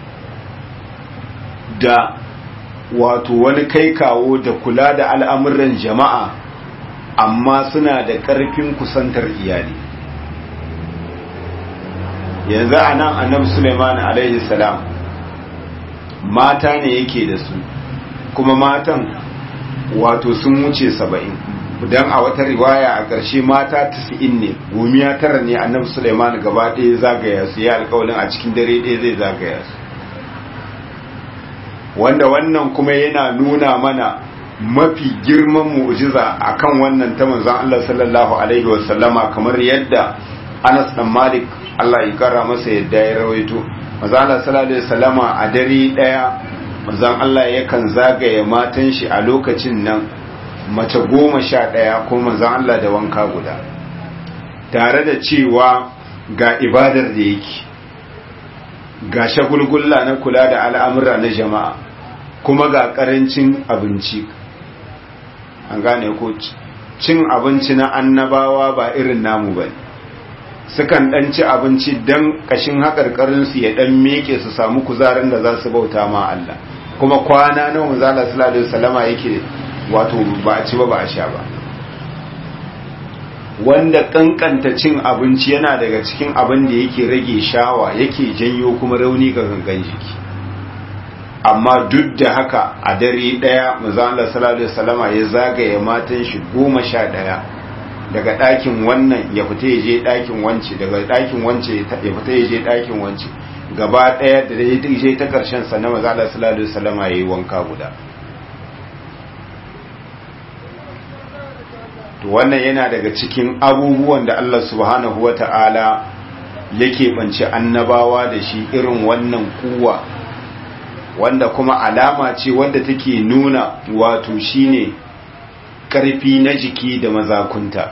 da wato wani kai kawo da kula da al'amuran jama'a amma suna da ƙarfin kusantar iyali yanzu a nan annabi suleiman alaihi salam mata ne yake da su kuma matan wato sun wuce saba'in don a wata riwaya a ƙarshe mata tasi'in ne gomiya tara ne annabi suleiman gaba ɗaya zagaya su ya alƙawalin a cikin dare ɗaya zai zagaya su wanda wannan kuma yana nuna mana mafi girman mu'jiza akan wannan ta manzon Allah sallallahu alaihi wasallama kamar yadda Anas dan Malik Allah ya kara masa yadda ya rawaito manzon Allah sallallahu alaihi wasallama a dare daya manzon Allah yakan zagaye matan shi a lokacin nan mace goma sha ɗaya ko manzon Allah da wanka guda tare da cewa ga ibadar da yake ga shagulgulla na kula da al'amura na jama'a kuma ga ƙarancin abinci an gane ko cin abinci na annabawa ba irin namu ba sukan ɗan ci abinci don ƙashin haƙarƙarinsu ya ɗan meke su samu kuzarin da za su bauta ma Allah kuma kwana na wanzala sallallahu salama yake wato ba a ci ba ba a sha ba wanda kankanta cin abinci yana daga cikin abin da yake rage shawa yake janyo kuma rauni ga gangan jiki amma duk da haka a dare daya maza'ala salatu salama ya zagaye matan shi goma sha daya daga ɗakin wannan ya fita ya je ɗakin wance daga ɗakin wance ya fita ya je ɗakin wance gaba ɗaya da ya je ta ƙarshen sa na maza'ala salatu salama ya yi wanka guda to wannan yana daga cikin abubuwan da Allah subhanahu wa ta'ala yake banci annabawa da shi irin wannan kuwa wanda kuma alama ce wanda take nuna wato shine karfi na jiki da mazakunta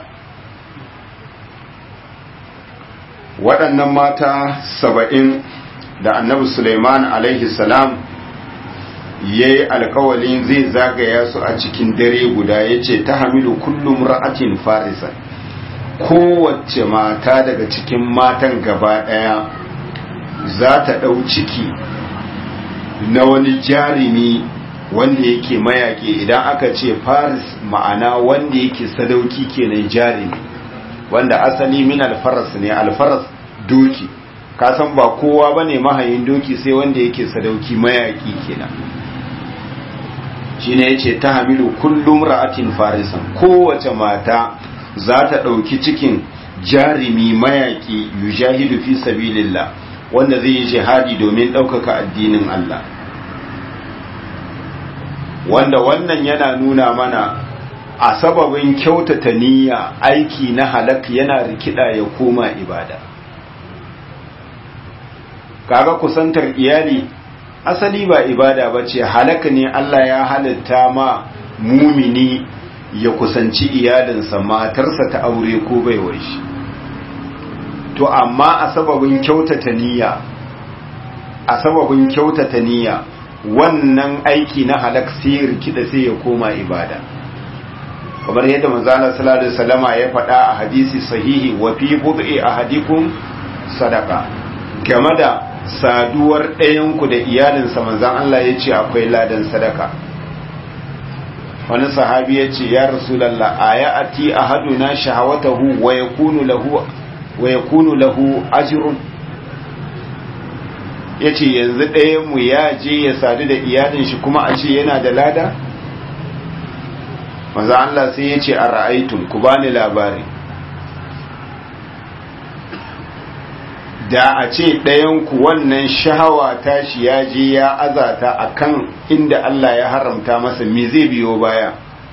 waɗannan mata saba'in da annabi Suleiman alaihi salam ya yi alkawalin zai zagaya su a cikin dare guda ya ce ta hamilu kullum ra'atin farisa kowace mata daga cikin matan gaba ɗaya za ta ɗau ciki na wani jarumi wanda yake mayaƙi idan aka ce faris ma'ana wanda yake sadauki kenan jarumi wanda asali min alfaras ne alfaras doki kasan ba kowa ba ne mahayin doki sai wanda yake sadauki mayaƙi kenan shine yace ta hamilu kullum ra'atin farisan kowace mata za ta ɗauki cikin jarimi mayaƙi yujahidu fi sabilillah wanda zai yi jihadi domin ɗaukaka addinin Allah wanda wannan yana nuna mana a sababin kyautata niyya aiki na halak yana rikida ya koma ibada kaga kusantar iyali asali ba ibada ba ce halaka ne Allah ya halitta ma mumini ya kusanci iyalinsa matarsa ta aure ko baiwar shi to amma a sababin kyautata niyya a sababin kyautata niyya wannan aiki na halak sai rikida sai ya koma ibada kamar yadda manzala sallallahu alaihi wasallama ya faɗa a hadisi sahihi wa fi bud'i ahadikum sadaqa game da saduwar ɗayanku da iyalinsa manzan Allah ya ce akwai ladan sadaka wani sahabi ya ce ya rasulallah a ya ati a haduna shahawatahu wa ya kunu lahu ajirun ya ce yanzu ɗayanmu ya je ya sadu da iyalin shi kuma a ce yana da lada? manzan Allah sai ya ce a ra'aitun ku bani labari da a ce ɗayanku wannan shahawa tashi ya je ya azata a kan inda Allah ya haramta masa me zai biyo baya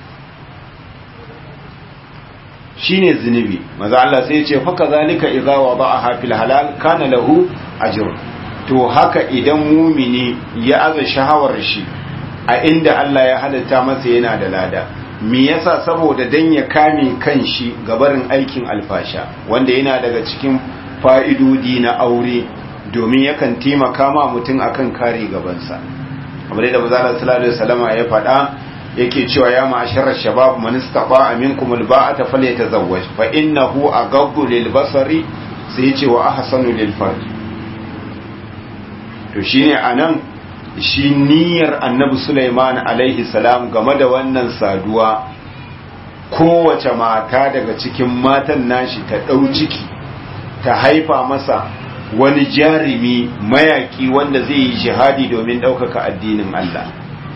shi ne zunubi maza Allah sai ce faka zalika idza wada'aha fil halal kana lahu ajr to haka idan mumini ya aza shahawar shi a inda Allah ya halatta masa yana da lada me yasa saboda dan ya kame kanshi gabarin aikin alfasha wanda yana daga cikin fa'idodi na aure domin yakan taimaka ma mutum akan kare gabansa kamar yadda mazala sallallahu alaihi wasallama ya faɗa yake cewa ya ma'asharar shabab man istata minkum alba'ata falyatazawwaj fa innahu aghaddu lil basari sai yace wa ahsanu lil farj to shine anan shi niyyar annabi Sulaiman alaihi salam game da wannan saduwa kowace mata daga cikin matan nashi ta ɗau ciki ta haifa masa wani jarumi mayaki wanda zai yi jihadi domin ɗaukaka addinin Allah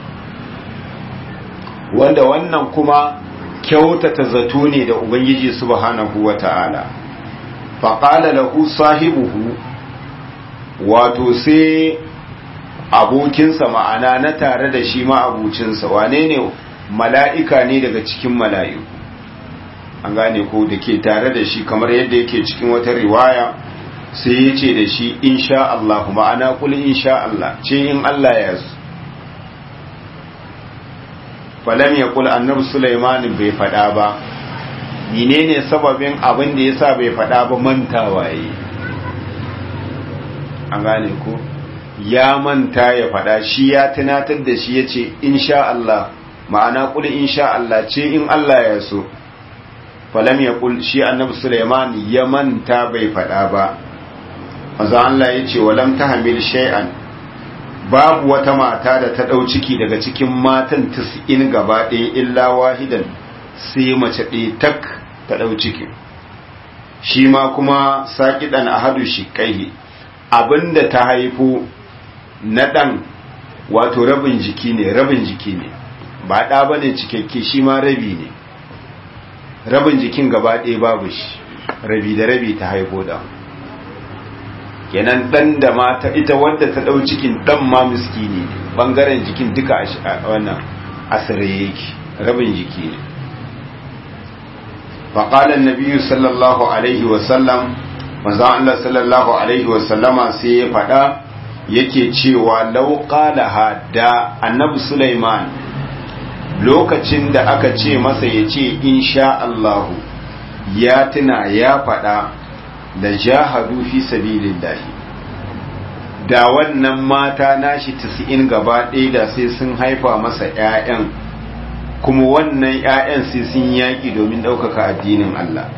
wanda wannan kuma kyautata zato ne da Ubangiji subhanahu wa ta'ala faƙala lahu sahibuhu wato sai abokinsa ma'ana na tare da shi ma'abucinsa wane ne mala'ika ne daga cikin mala'iku an gane ko da ke tare da shi kamar yadda yake cikin wata riwaya sai ya ce da shi insha Allah ma'ana kuli insha Allah ce in Allah ya su falam ya kula annabi Sulaiman bai faɗa ba menene sababin abin da yasa bai faɗa ba mantawa yi an gane ko ya manta ya faɗa shi ya tunatar da shi ya ce insha Allah ma'ana kuli insha Allah ce in Allah ya so falam ya kul shi annabi Sulaiman ya manta bai faɗa ba manzo Allah ya ce walam tahmil shay'an babu wata mata da ta ɗau ciki daga cikin matan tis'in gaba ɗaya illa wahidan sai mace ɗaya tak ta ɗau ciki shi ma kuma saƙiɗan ahadu shi kai abinda ta haifo na ɗan wato rabin jiki ne rabin jiki ne ba ɗa ba ne cikakke shi ma rabi ne rabin jikin gaba ɗaya babu shi rabi da rabi ta haifo da kenan ɗan da mata ita wadda ta ɗau cikin ɗan ma miskini ne ɓangaren jikin duka a wannan asirai yake rabin jiki ne faƙalar nabiyu sallallahu alaihi wasallam manzan Allah sallallahu alaihi wasallama sai ya faɗa yake cewa lauƙalaha da annabi Sulaiman lokacin da aka ce masa ya ce insha Allahu ya tuna ya faɗa da jahadu fi sabilillahi da wannan mata nashi tasi'in gaba ɗaya da sai sun haifa masa ‘ya'yan kuma wannan ‘ya'yan sai sun yaƙi domin ɗaukaka addinin Allah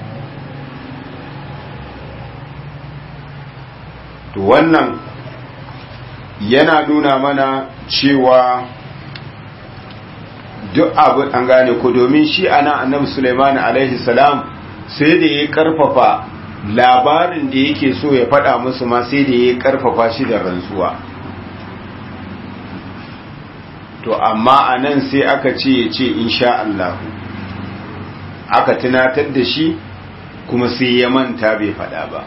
to wannan yana nuna mana cewa duk abu an gane ku domin shi ana annabi Sulaiman alaihi salam sai da ya karfafa labarin da yake so ya faɗa musu ma sai da ya karfafa shi da rantsuwa to amma anan sai aka ce ya ce insha Allah aka tunatar da shi kuma sai ya manta bai faɗa ba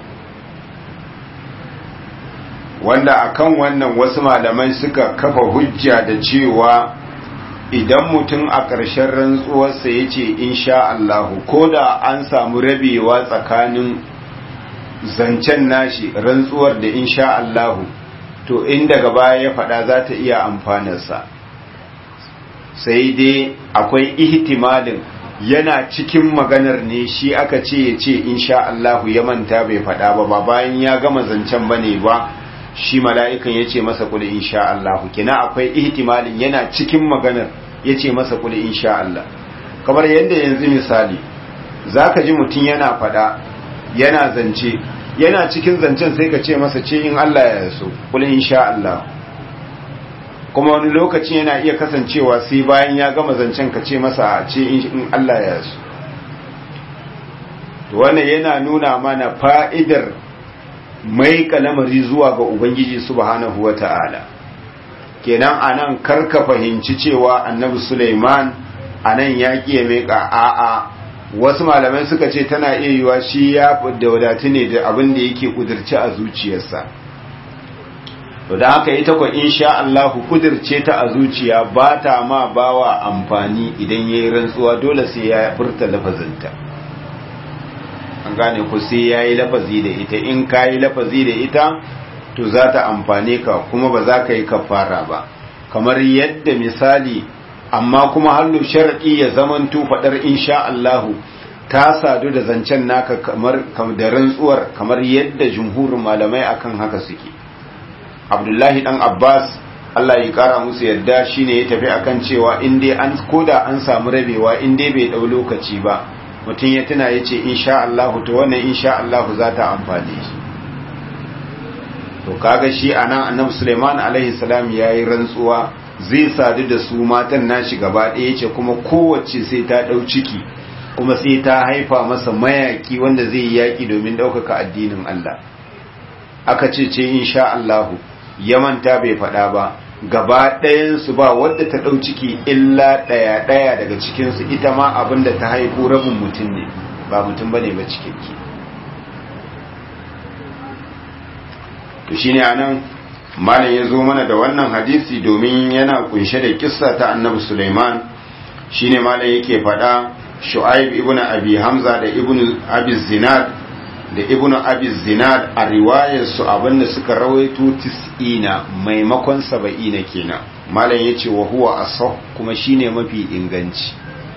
wanda akan wannan wasu malamai suka kafa hujja da cewa idan mutum a ƙarshen rantsuwarsa ya ce insha Allahu ko da an samu rabewa tsakanin zancen nashi rantsuwar da insha Allahu to in daga baya ya faɗa za ta iya amfanarsa sai dai akwai ihtimalin yana cikin maganar ne shi aka ce ya ce insha Allahu ya manta bai faɗa ba ba bayan ya gama zancen bane ba shi mala'ikan ya ce masa kuli insha Allahu kina akwai ihtimalin yana cikin maganar ya ce masa kuli insha Allah kamar yadda yanzu misali zaka ji mutum yana faɗa yana zance yana cikin zancen sai ka ce masa ce in Allah ya so kuli insha Allah kuma wani lokaci yana iya kasancewa sai bayan ya gama zancen ka ce masa ce in Allah ya so to wannan yana nuna mana fa'idar mai kalamari zuwa ga Ubangiji subhanahu wa ta'ala kenan anan karka fahimci cewa annabi Sulaiman anan ya kiye meka a'a wasu malamai suka ce tana iya yiwa shi ya da wadatu ne da abin da yake kudirce a zuciyarsa to da haka ita ko insha Allah kudirce ta a zuciya ba ta ma bawa amfani idan yayi rantsuwa dole sai ya furta lafazinta an gane ku sai yayi lafazi da ita in kayi lafazi da ita to za ta amfane ka kuma ba za ka yi kafara ba kamar yadda misali amma kuma hallu shar'i ya zamanto fadar insha Allah ta sadu da zancen naka kamar da rantsuwar kamar yadda jumhurin malamai akan haka suke abdullahi dan abbas allah ya kara musu yadda shine ya tafi akan cewa in dai an koda an samu rabewa in dai bai dau lokaci ba mutum ya tuna ya ce insha Allah to wannan insha Allah za ta amfane shi to kaga shi anan annabi Sulaiman alaihi salam yayi rantsuwa zai sadu da su matan nashi gaba ɗaya ce kuma kowace sai ta dau ciki kuma sai ta haifa masa mayaki wanda zai yi yaki domin ɗaukaka addinin Allah aka ce ce insha Allah ya manta bai faɗa ba gaba ɗayansu ba wadda ta ɗau ciki illa ɗaya ɗaya daga cikinsu ita ma abin da ta haifu rabin mutum ne ba mutum ba ne ba cikakke to shi ne anan malam ya zo mana da wannan hadisi domin yana kunshe da kissa ta annabi suleiman shi ne malam yake faɗa shu'aib ibn abi hamza da ibn abi zinad da ibn abi zinad a riwayarsu abinda suka rawaito tis'ina maimakon saba'ina kenan malam yace wa huwa asah kuma shine mafi inganci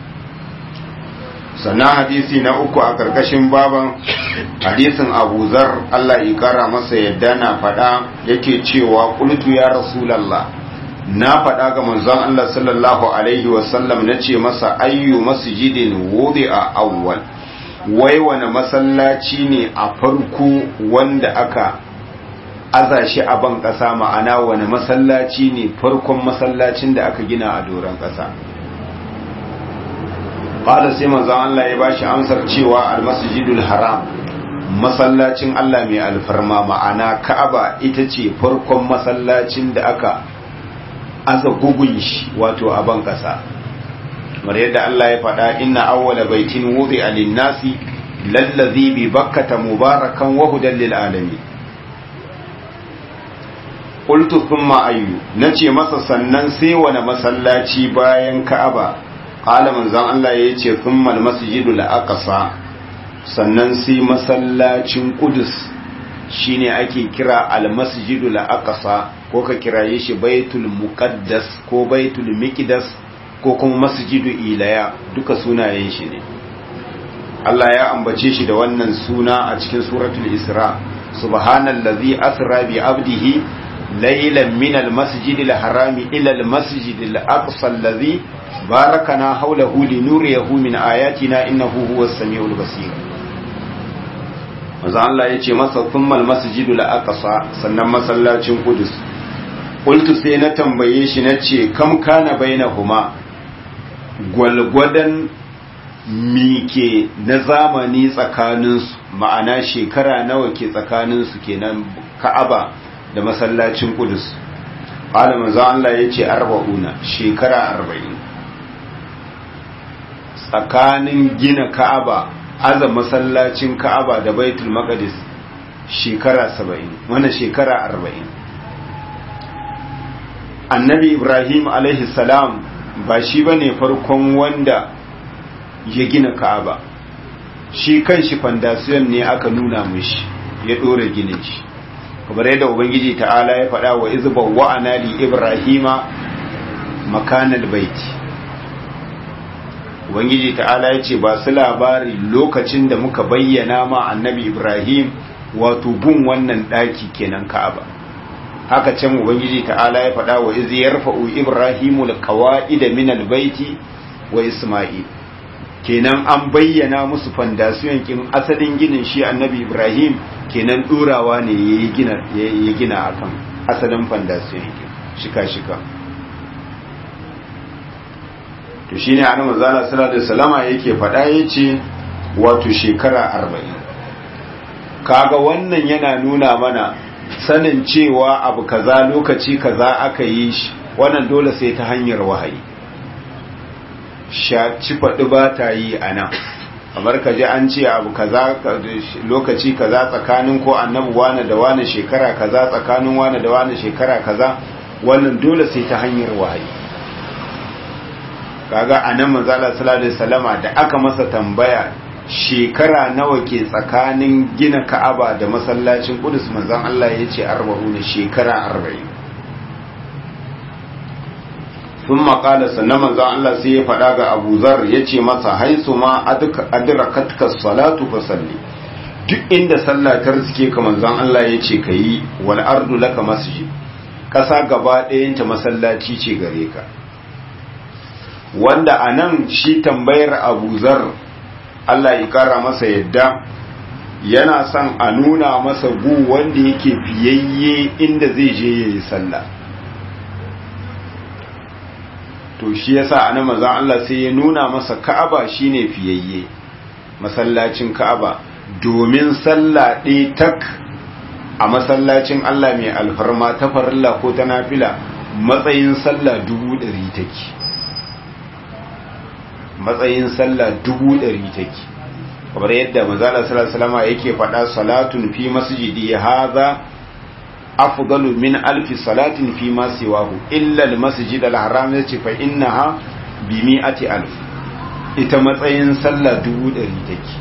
sannan hadisi na uku a karkashin baban hadisin Abu Zar Allah ya kara masa yadda na faɗa yake cewa qultu ya rasulullah na faɗa ga manzon Allah sallallahu alaihi wasallam nace masa ayyu masjidin wudi'a awwal wai wane masallaci ne a farko wanda aka aza shi a ban ƙasa ma'ana wane masallaci ne farkon masallacin da aka gina a doron ƙasa ƙada sai manzan Allah ya bashi amsar cewa almasjidul haram masallacin Allah mai alfarma ma'ana ka'aba ita ce farkon masallacin da aka aza gugun shi wato a ban ƙasa kamar yadda Allah ya faɗa inna awwala baitin wudi'a lin-nasi lallazi bi bakkata mubarakan wa hudan lil alamin qultu thumma ayyu nace masa sannan sai wani masallaci bayan Ka'aba qala manzon Allah yace thumma al-masjidul aqsa sannan sai masallacin Qudus shine ake kira al-masjidul aqsa ko ka kiraye shi baitul muqaddas ko baitul miqdas ko kuma masjidu ilaya duka sunayen shi ne Allah ya ambace shi da wannan suna a cikin suratul isra subhanallazi asra bi abdihi laylan min almasjidil harami ila almasjidil aqsa allazi barakana hawlahu linuriyahu min ayatina innahu huwas samiul basir manzo Allah ya ce masa thumma almasjidul aqsa sannan masallacin qudus qultu sai na tambaye shi nace kam kana bainahuma gwalgwadon mike na zamani tsakaninsu ma'ana shekara nawa ke tsakaninsu kenan ka'aba da masallacin kudus alamun za Allah ya ce arba'una shekara arba'in tsakanin gina ka'aba aza masallacin ka'aba da baitul maqdis shekara saba'in wani shekara arba'in annabi ibrahim alaihi salam ba shi ba ne farkon wanda ya gina ka'aba shi kan shi fandasiyon ne aka nuna mishi ya ɗora ginin shi kamar yadda ubangiji ta'ala ya faɗa wa izba wa'ana li ibrahima makanal baiti ubangiji ta'ala ya ce ba su labari lokacin da muka bayyana ma annabi ibrahim wato gun wannan ɗaki kenan ka'aba haka can ubangiji ta'ala ya faɗa wa izi yarfa'u ibrahimu alqawaida min albayti wa isma'il kenan an bayyana musu fandasiyon kin asalin ginin shi annabi ibrahim kenan durawa ne ya gina ya gina akan asalin fandasiyon kin shika shika to shine annabi manzala sallallahu alaihi wasallama yake faɗa yace wato shekara 40 kaga wannan yana nuna mana sanin cewa abu kaza lokaci kaza aka yi shi wannan dole sai ta hanyar wahayi ci faɗi ba ta yi a nan kamar ka ji an ce abu kaza lokaci kaza tsakanin ko annabi wane da wane shekara kaza tsakanin wane da wane shekara kaza wannan dole sai ta hanyar wahayi kaga anan manzala sallallahu alaihi wasallama da aka masa tambaya shekara nawa ke tsakanin gina ka'aba da masallacin kudus manzan Allah ya ce arba'u ne shekara arba'in sun makala sannan manzan Allah sai ya faɗa ga abu zar ya ce masa haisu ma adirakatka salatu fa salli duk inda sallah ta riske ka manzan Allah ya ce ka yi wal ardu laka masjid ƙasa gaba ɗayanta masallaci ce gare ka wanda a nan shi tambayar abu zar Allah ya kara masa yadda yana son a nuna masa gu wanda yake fiyayye inda zai je ya yi sallah to shi yasa ana mazan Allah sai ya nuna masa ka'aba shine fiyayye masallacin ka'aba domin sallah ɗaya tak a masallacin Allah mai alfarma ta farilla ko ta nafila matsayin sallah dubu ɗari take matsayin sallah dubu ɗari take kamar yadda manzala sallallahu yake faɗa salatun fi masjidi hadha afdalu min alfi salatin fi ma siwahu illa almasjid alharam yace fa innaha bi mi'ati alf ita matsayin sallah dubu ɗari take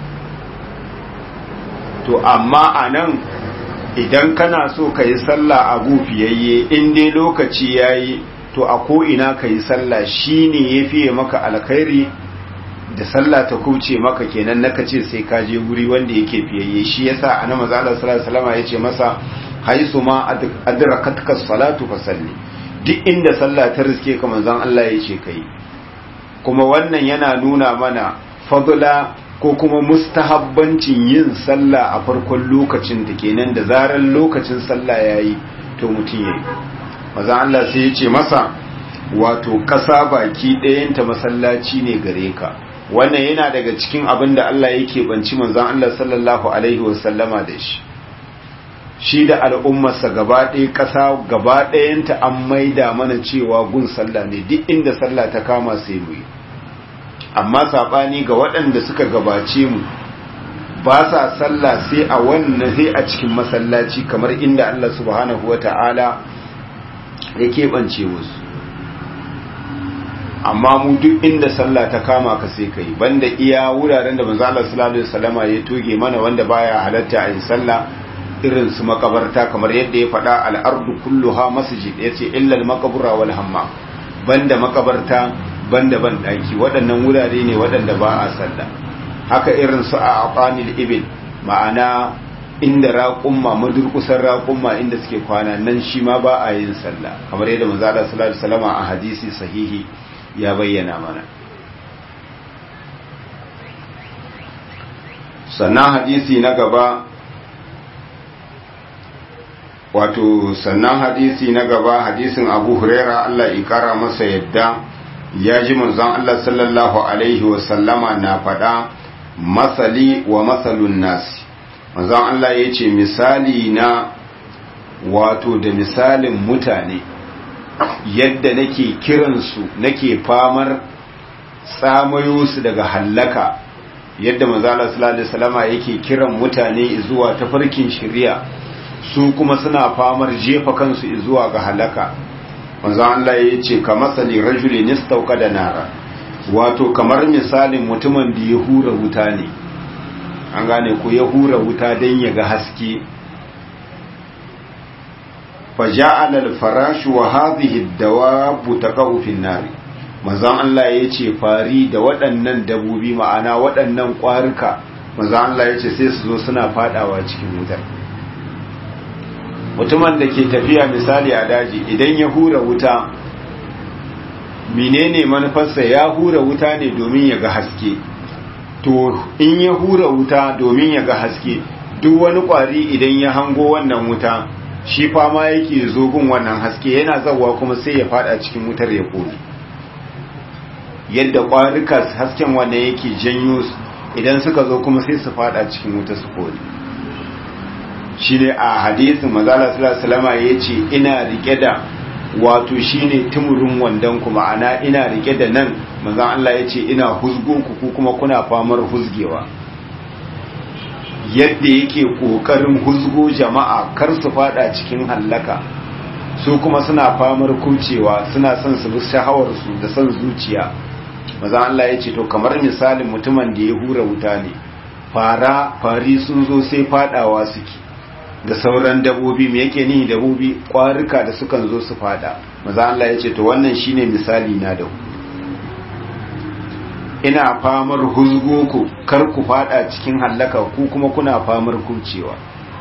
to amma anan idan kana so ka yi sallah a gufiyayye in dai lokaci yayi to a ko ina ka yi sallah shine yafiye maka alkhairi da sallah ta kuce maka kenan naka ce sai ka je guri wanda yake fiyayye shi yasa annabi sallallahu alaihi wasallam yace masa haisu ma adrakatka salatu fa salli duk inda sallah ta riske ka manzon Allah yace kai kuma wannan yana nuna mana fadla ko kuma mustahabbancin yin sallah a farkon lokacin da kenan da zarar lokacin sallah yayi to mutum yayi manzon Allah sai yace masa wato kasa baki ɗayanta masallaci ne gare ka wannan yana daga cikin abin da Allah yake banci manzon Allah sallallahu alaihi wasallama da shi shi da al'ummarsa gaba ɗaya ƙasa gaba ɗayanta an maida mana cewa gun sallah ne duk inda sallah ta kama sai mu yi amma saɓani ga waɗanda suka gabace mu ba sa sallah sai a wannan sai a cikin masallaci kamar inda Allah subhanahu wa ta'ala ya keɓance musu amma mu duk inda sallah ta kama ka sai kai banda iya wuraren da manzo Allah sallallahu alaihi wasallama ya toge mana wanda baya halatta a yin sallah irin su makabarta kamar yadda ya faɗa al-ardu kulluha masjid yace illa al-maqbura wal hammam banda makabarta banda ban daki waɗannan wurare ne waɗanda ba a sallah haka irin su a aqanil ibil ma'ana inda raƙumma madurkusan raƙumma inda suke kwana nan shi ma ba a yin sallah kamar yadda manzo Allah sallallahu alaihi wasallama a hadisi sahihi ya bayyana mana sannan hadisi na gaba wato sannan hadisi na gaba hadisin abu huraira Allah ikara masa yadda ya ji manzon Allah sallallahu alaihi wasallama na faɗa masali wa masalun nasi manzon Allah ya ce misali na wato da misalin mutane yadda nake kiransu nake famar tsamayo su daga hallaka yadda manzala sallallahu alaihi wasallama yake kiran mutane zuwa tafarkin shari'a su kuma suna famar jefa kansu zuwa ga halaka manzo Allah ya ce ka masali rajulin istauka da nara wato kamar misalin mutumin da ya hura wuta ne an gane ko ya hura wuta don ya ga haske فجعل الفراش وهذه الدواب تقع في النار manzon Allah ya ce fari da waɗannan dabobi ma'ana waɗannan ƙwarika manzon Allah ya ce sai su zo suna fadawa cikin wutar mutumin da ke tafiya misali a daji idan ya hura wuta menene manufarsa ya hura wuta ne domin ya ga haske to in ya hura wuta domin ya ga haske duk wani kwari idan ya hango wannan wuta shi fama yake zogun wannan haske yana zawa kuma sai ya fada cikin wutar ya kone yadda kwarika hasken wannan yake janyo idan suka zo kuma sai su fada cikin wuta su kone shi ne a hadisin mazala salama ya ce ina rike da wato shi ne tumurin wandon ku ma'ana ina rike da nan mazan Allah ya ce ina huzgo ku kuma kuna famar huzgewa yadda yake ƙoƙarin huzgo jama'a kar su fada cikin hallaka su kuma suna famar kucewa suna son su bi shahawarsu da son zuciya mazan Allah ya ce to kamar misalin mutumin da ya hura wuta ne fara fari sun zo sai fadawa suke da sauran dabobi me yake ni dabobi kwarika da sukan zo su fada maza Allah ya ce to wannan shine misali na da ina famar huzgo ku kar ku fada cikin hallaka ku kuma kuna famar kucewa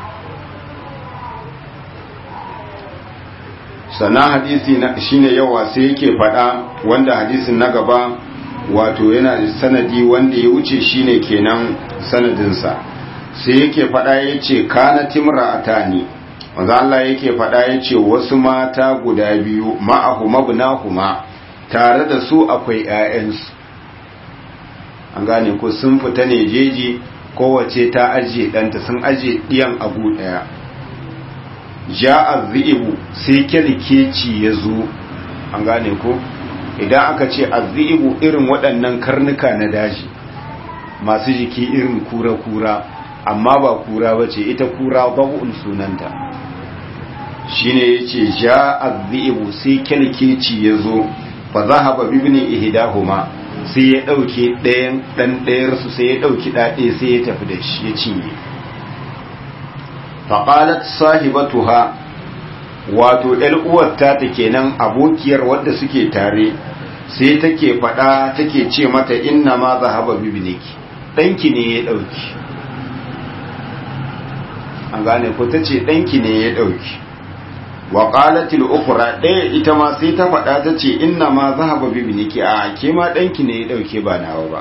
sana hadisi na shine yawa sai yake fada wanda hadisin na gaba wato yana da sanadi wanda ya wuce shine kenan sanadinsa sai yake faɗa ya ce kana timra a tani wanda Allah yake faɗa ya ce wasu mata guda biyu ma'ahu mabnahuma tare da su akwai ‘ya'yansu an gane ko sun fita ne jeji kowace ta ajiye ɗanta sun ajiye ɗiyan abu ɗaya ja a zi'ibu sai kyalkeci ya zo an gane ko idan aka ce a zi'ibu irin waɗannan karnuka na daji masu jiki irin kura-kura amma ba kura ba ce ita kura babu'un sunanta shi ne ya ce ja azzi'ibu sai kyalkeci ya zo fa za haɓa bibini ihidahuma sai ya ɗauke ɗayan ɗan ɗayarsu sai ya ɗauki ɗaɗe sai ya tafi da shi ya cinye faƙalat sahibatuha wato uwar ta ta kenan abokiyar wadda suke tare sai take faɗa take ce mata inna ma za haɓa bibiniki ɗanki ne ya ɗauki an gane ko ta ce ɗanki ne ya ɗauki wa ƙalatil ukura ɗaya ita ma sai ta faɗa ta ce inna ma za haɓa bibiniki a ke ma ɗanki ne ya ɗauke ba nawa ba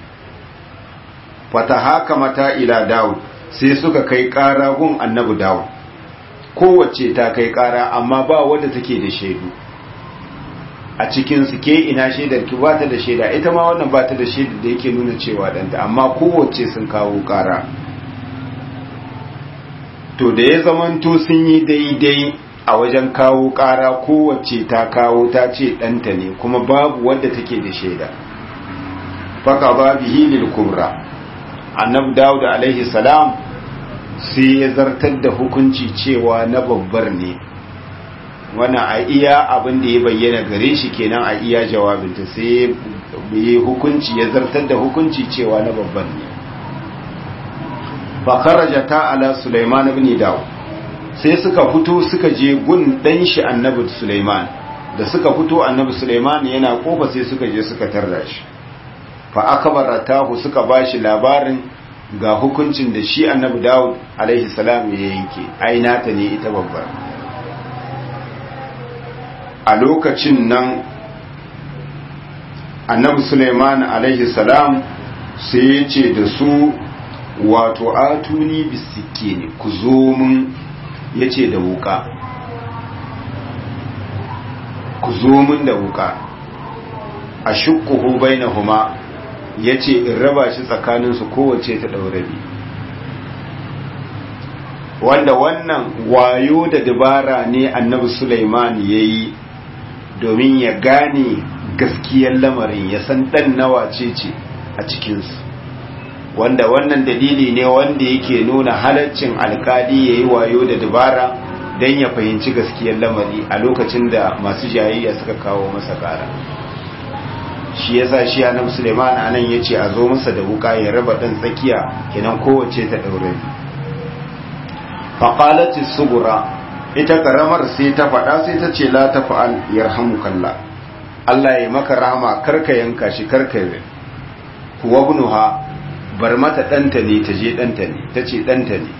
fata haka mata ila dawud sai suka kai ƙara gun annabi dawud kowace ta kai ƙara amma ba wadda take da shaidu a cikin su ke ina shaidar ki ba ta da shaida ita ma wannan ba ta da shaidar da yake nuna cewa ɗanta amma kowace sun kawo ƙara to da ya zamanto sun yi daidai a wajen kawo ƙara kowace ta kawo ta ce ɗanta ne kuma babu wadda take da shaida faka ba bihi lil kubra annab dawud alaihi salam sai ya zartar da hukunci cewa na babbar ne wannan a iya abin da ya bayyana gare shi kenan a iya jawabinta sai ya hukunci ya zartar da hukunci cewa na babban ne fakaraja ta ala Sulaiman ibn Dawud sai suka fito suka je gun dan shi annabi Sulaiman da suka fito annabi Sulaiman yana kofa sai suka je suka tarra shi fa akbaratahu suka bashi labarin ga hukuncin da shi annabi Dawud alaihi salam ya yanke aina ta ne ita babbar a lokacin nan annabi Sulaiman alaihi salam sai ya ce da su wato atuni bisike ne ku zo mun ya ce da wuka ku zo mun da wuka a shukkuhu bainahuma ya ce in raba shi tsakaninsu kowace ta ɗaurabi wanda wannan wayo da dabara ne annabi Sulaiman ya yi domin ya gane gaskiyar lamarin ya san ɗan nawa ce ce a cikinsu wanda wannan dalili ne wanda yake nuna halaccin alkali ya yi wayo da dabara don ya fahimci gaskiyar lamari a lokacin da masu jayayya suka kawo masa kara shi ya sa shi annabi suleiman anan ya ce a zo masa da wuka ya raba ɗan tsakiya kenan kowace ta ɗaure faƙalati sugura ita ƙaramar sai ta faɗa sai ta ce la ta fa'al yarhamukallah Allah ya maka rahama karka yanka shi karka kuwa bunuha bar mata ɗanta ne ta je ɗanta ne ta ce ɗanta ne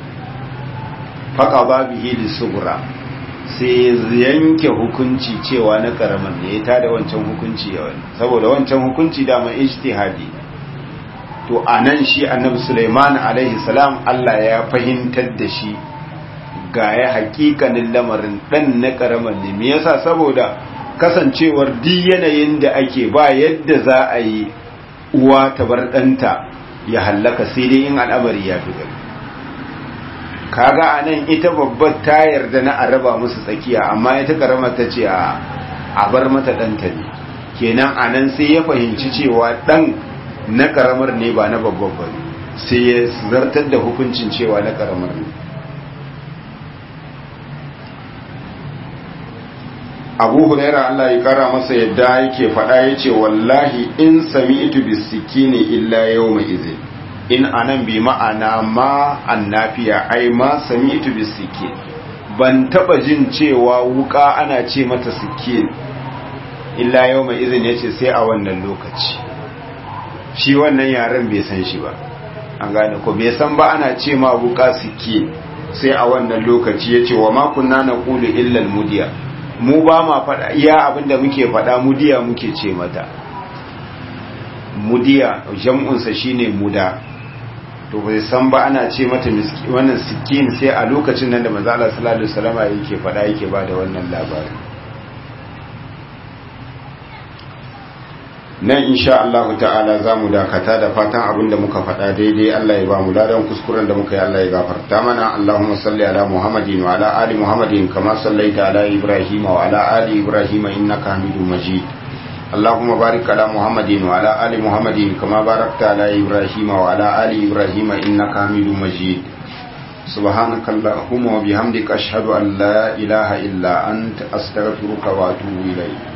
faƙa babu hili sugura sai yanke hukunci cewa na ƙaramin ne ya tada wancan hukunci ya wani saboda wancan hukunci dama ijtihadi to a nan shi annabi suleiman alaihi salam Allah ya fahimtar da shi ga ya hakikanin lamarin ɗan na ƙaramin ne me yasa saboda kasancewar di yanayin da ake ba yadda za a yi uwa ta bar ɗanta ya hallaka sai dai in al'amari ya fi gari kaga a nan ita babbar ta yarda na a raba musu tsakiya amma ita karama ta ce a bar mata ɗanta ne kenan a nan sai ya fahimci cewa ɗan na karamar ne ba na babbar ba sai ya zartar da hukuncin cewa na karamar ne abu huraira Allah ya kara masa yadda yake faɗa ya ce wallahi in sami itu bisikini illa yau mai izin in anan bi ma'ana ma annafiya ai ma sami itu bisikin ban taba jin cewa wuka ana ce mata sikin illa yau mai izin ya ce sai a wannan lokaci shi wannan yaren bai san shi ba an gane ko bai san ba ana ce ma wuka sikin sai a wannan lokaci ya ce wa makunna na kulu illal mudiya mu ba ma faɗa iya abinda muke faɗa mudiya muke ce mata mudiya jam'unsa shine muda to bai san ba ana ce mata wannan sikin sai a lokacin nan da manzo Allah sallallahu alaihi wasallam yake faɗa yake ba da wannan labari nan insha Allah ta'ala zamu dakata da fatan abinda muka faɗa daidai Allah ya ba mu ladan kuskuren da muka yi Allah ya gafarta mana Allahumma salli ala Muhammadin wa ala ali Muhammadin kama sallaita ala Ibrahim wa ala ali Ibrahim innaka Hamidum Majid اللهم بارك على محمد وعلى آل محمد كما باركت على إبراهيم وعلى آل إبراهيم إنك حميد مجيد سبحانك اللهم وبحمدك أشهد أن لا إله إلا أنت أستغفرك وأتوب إليك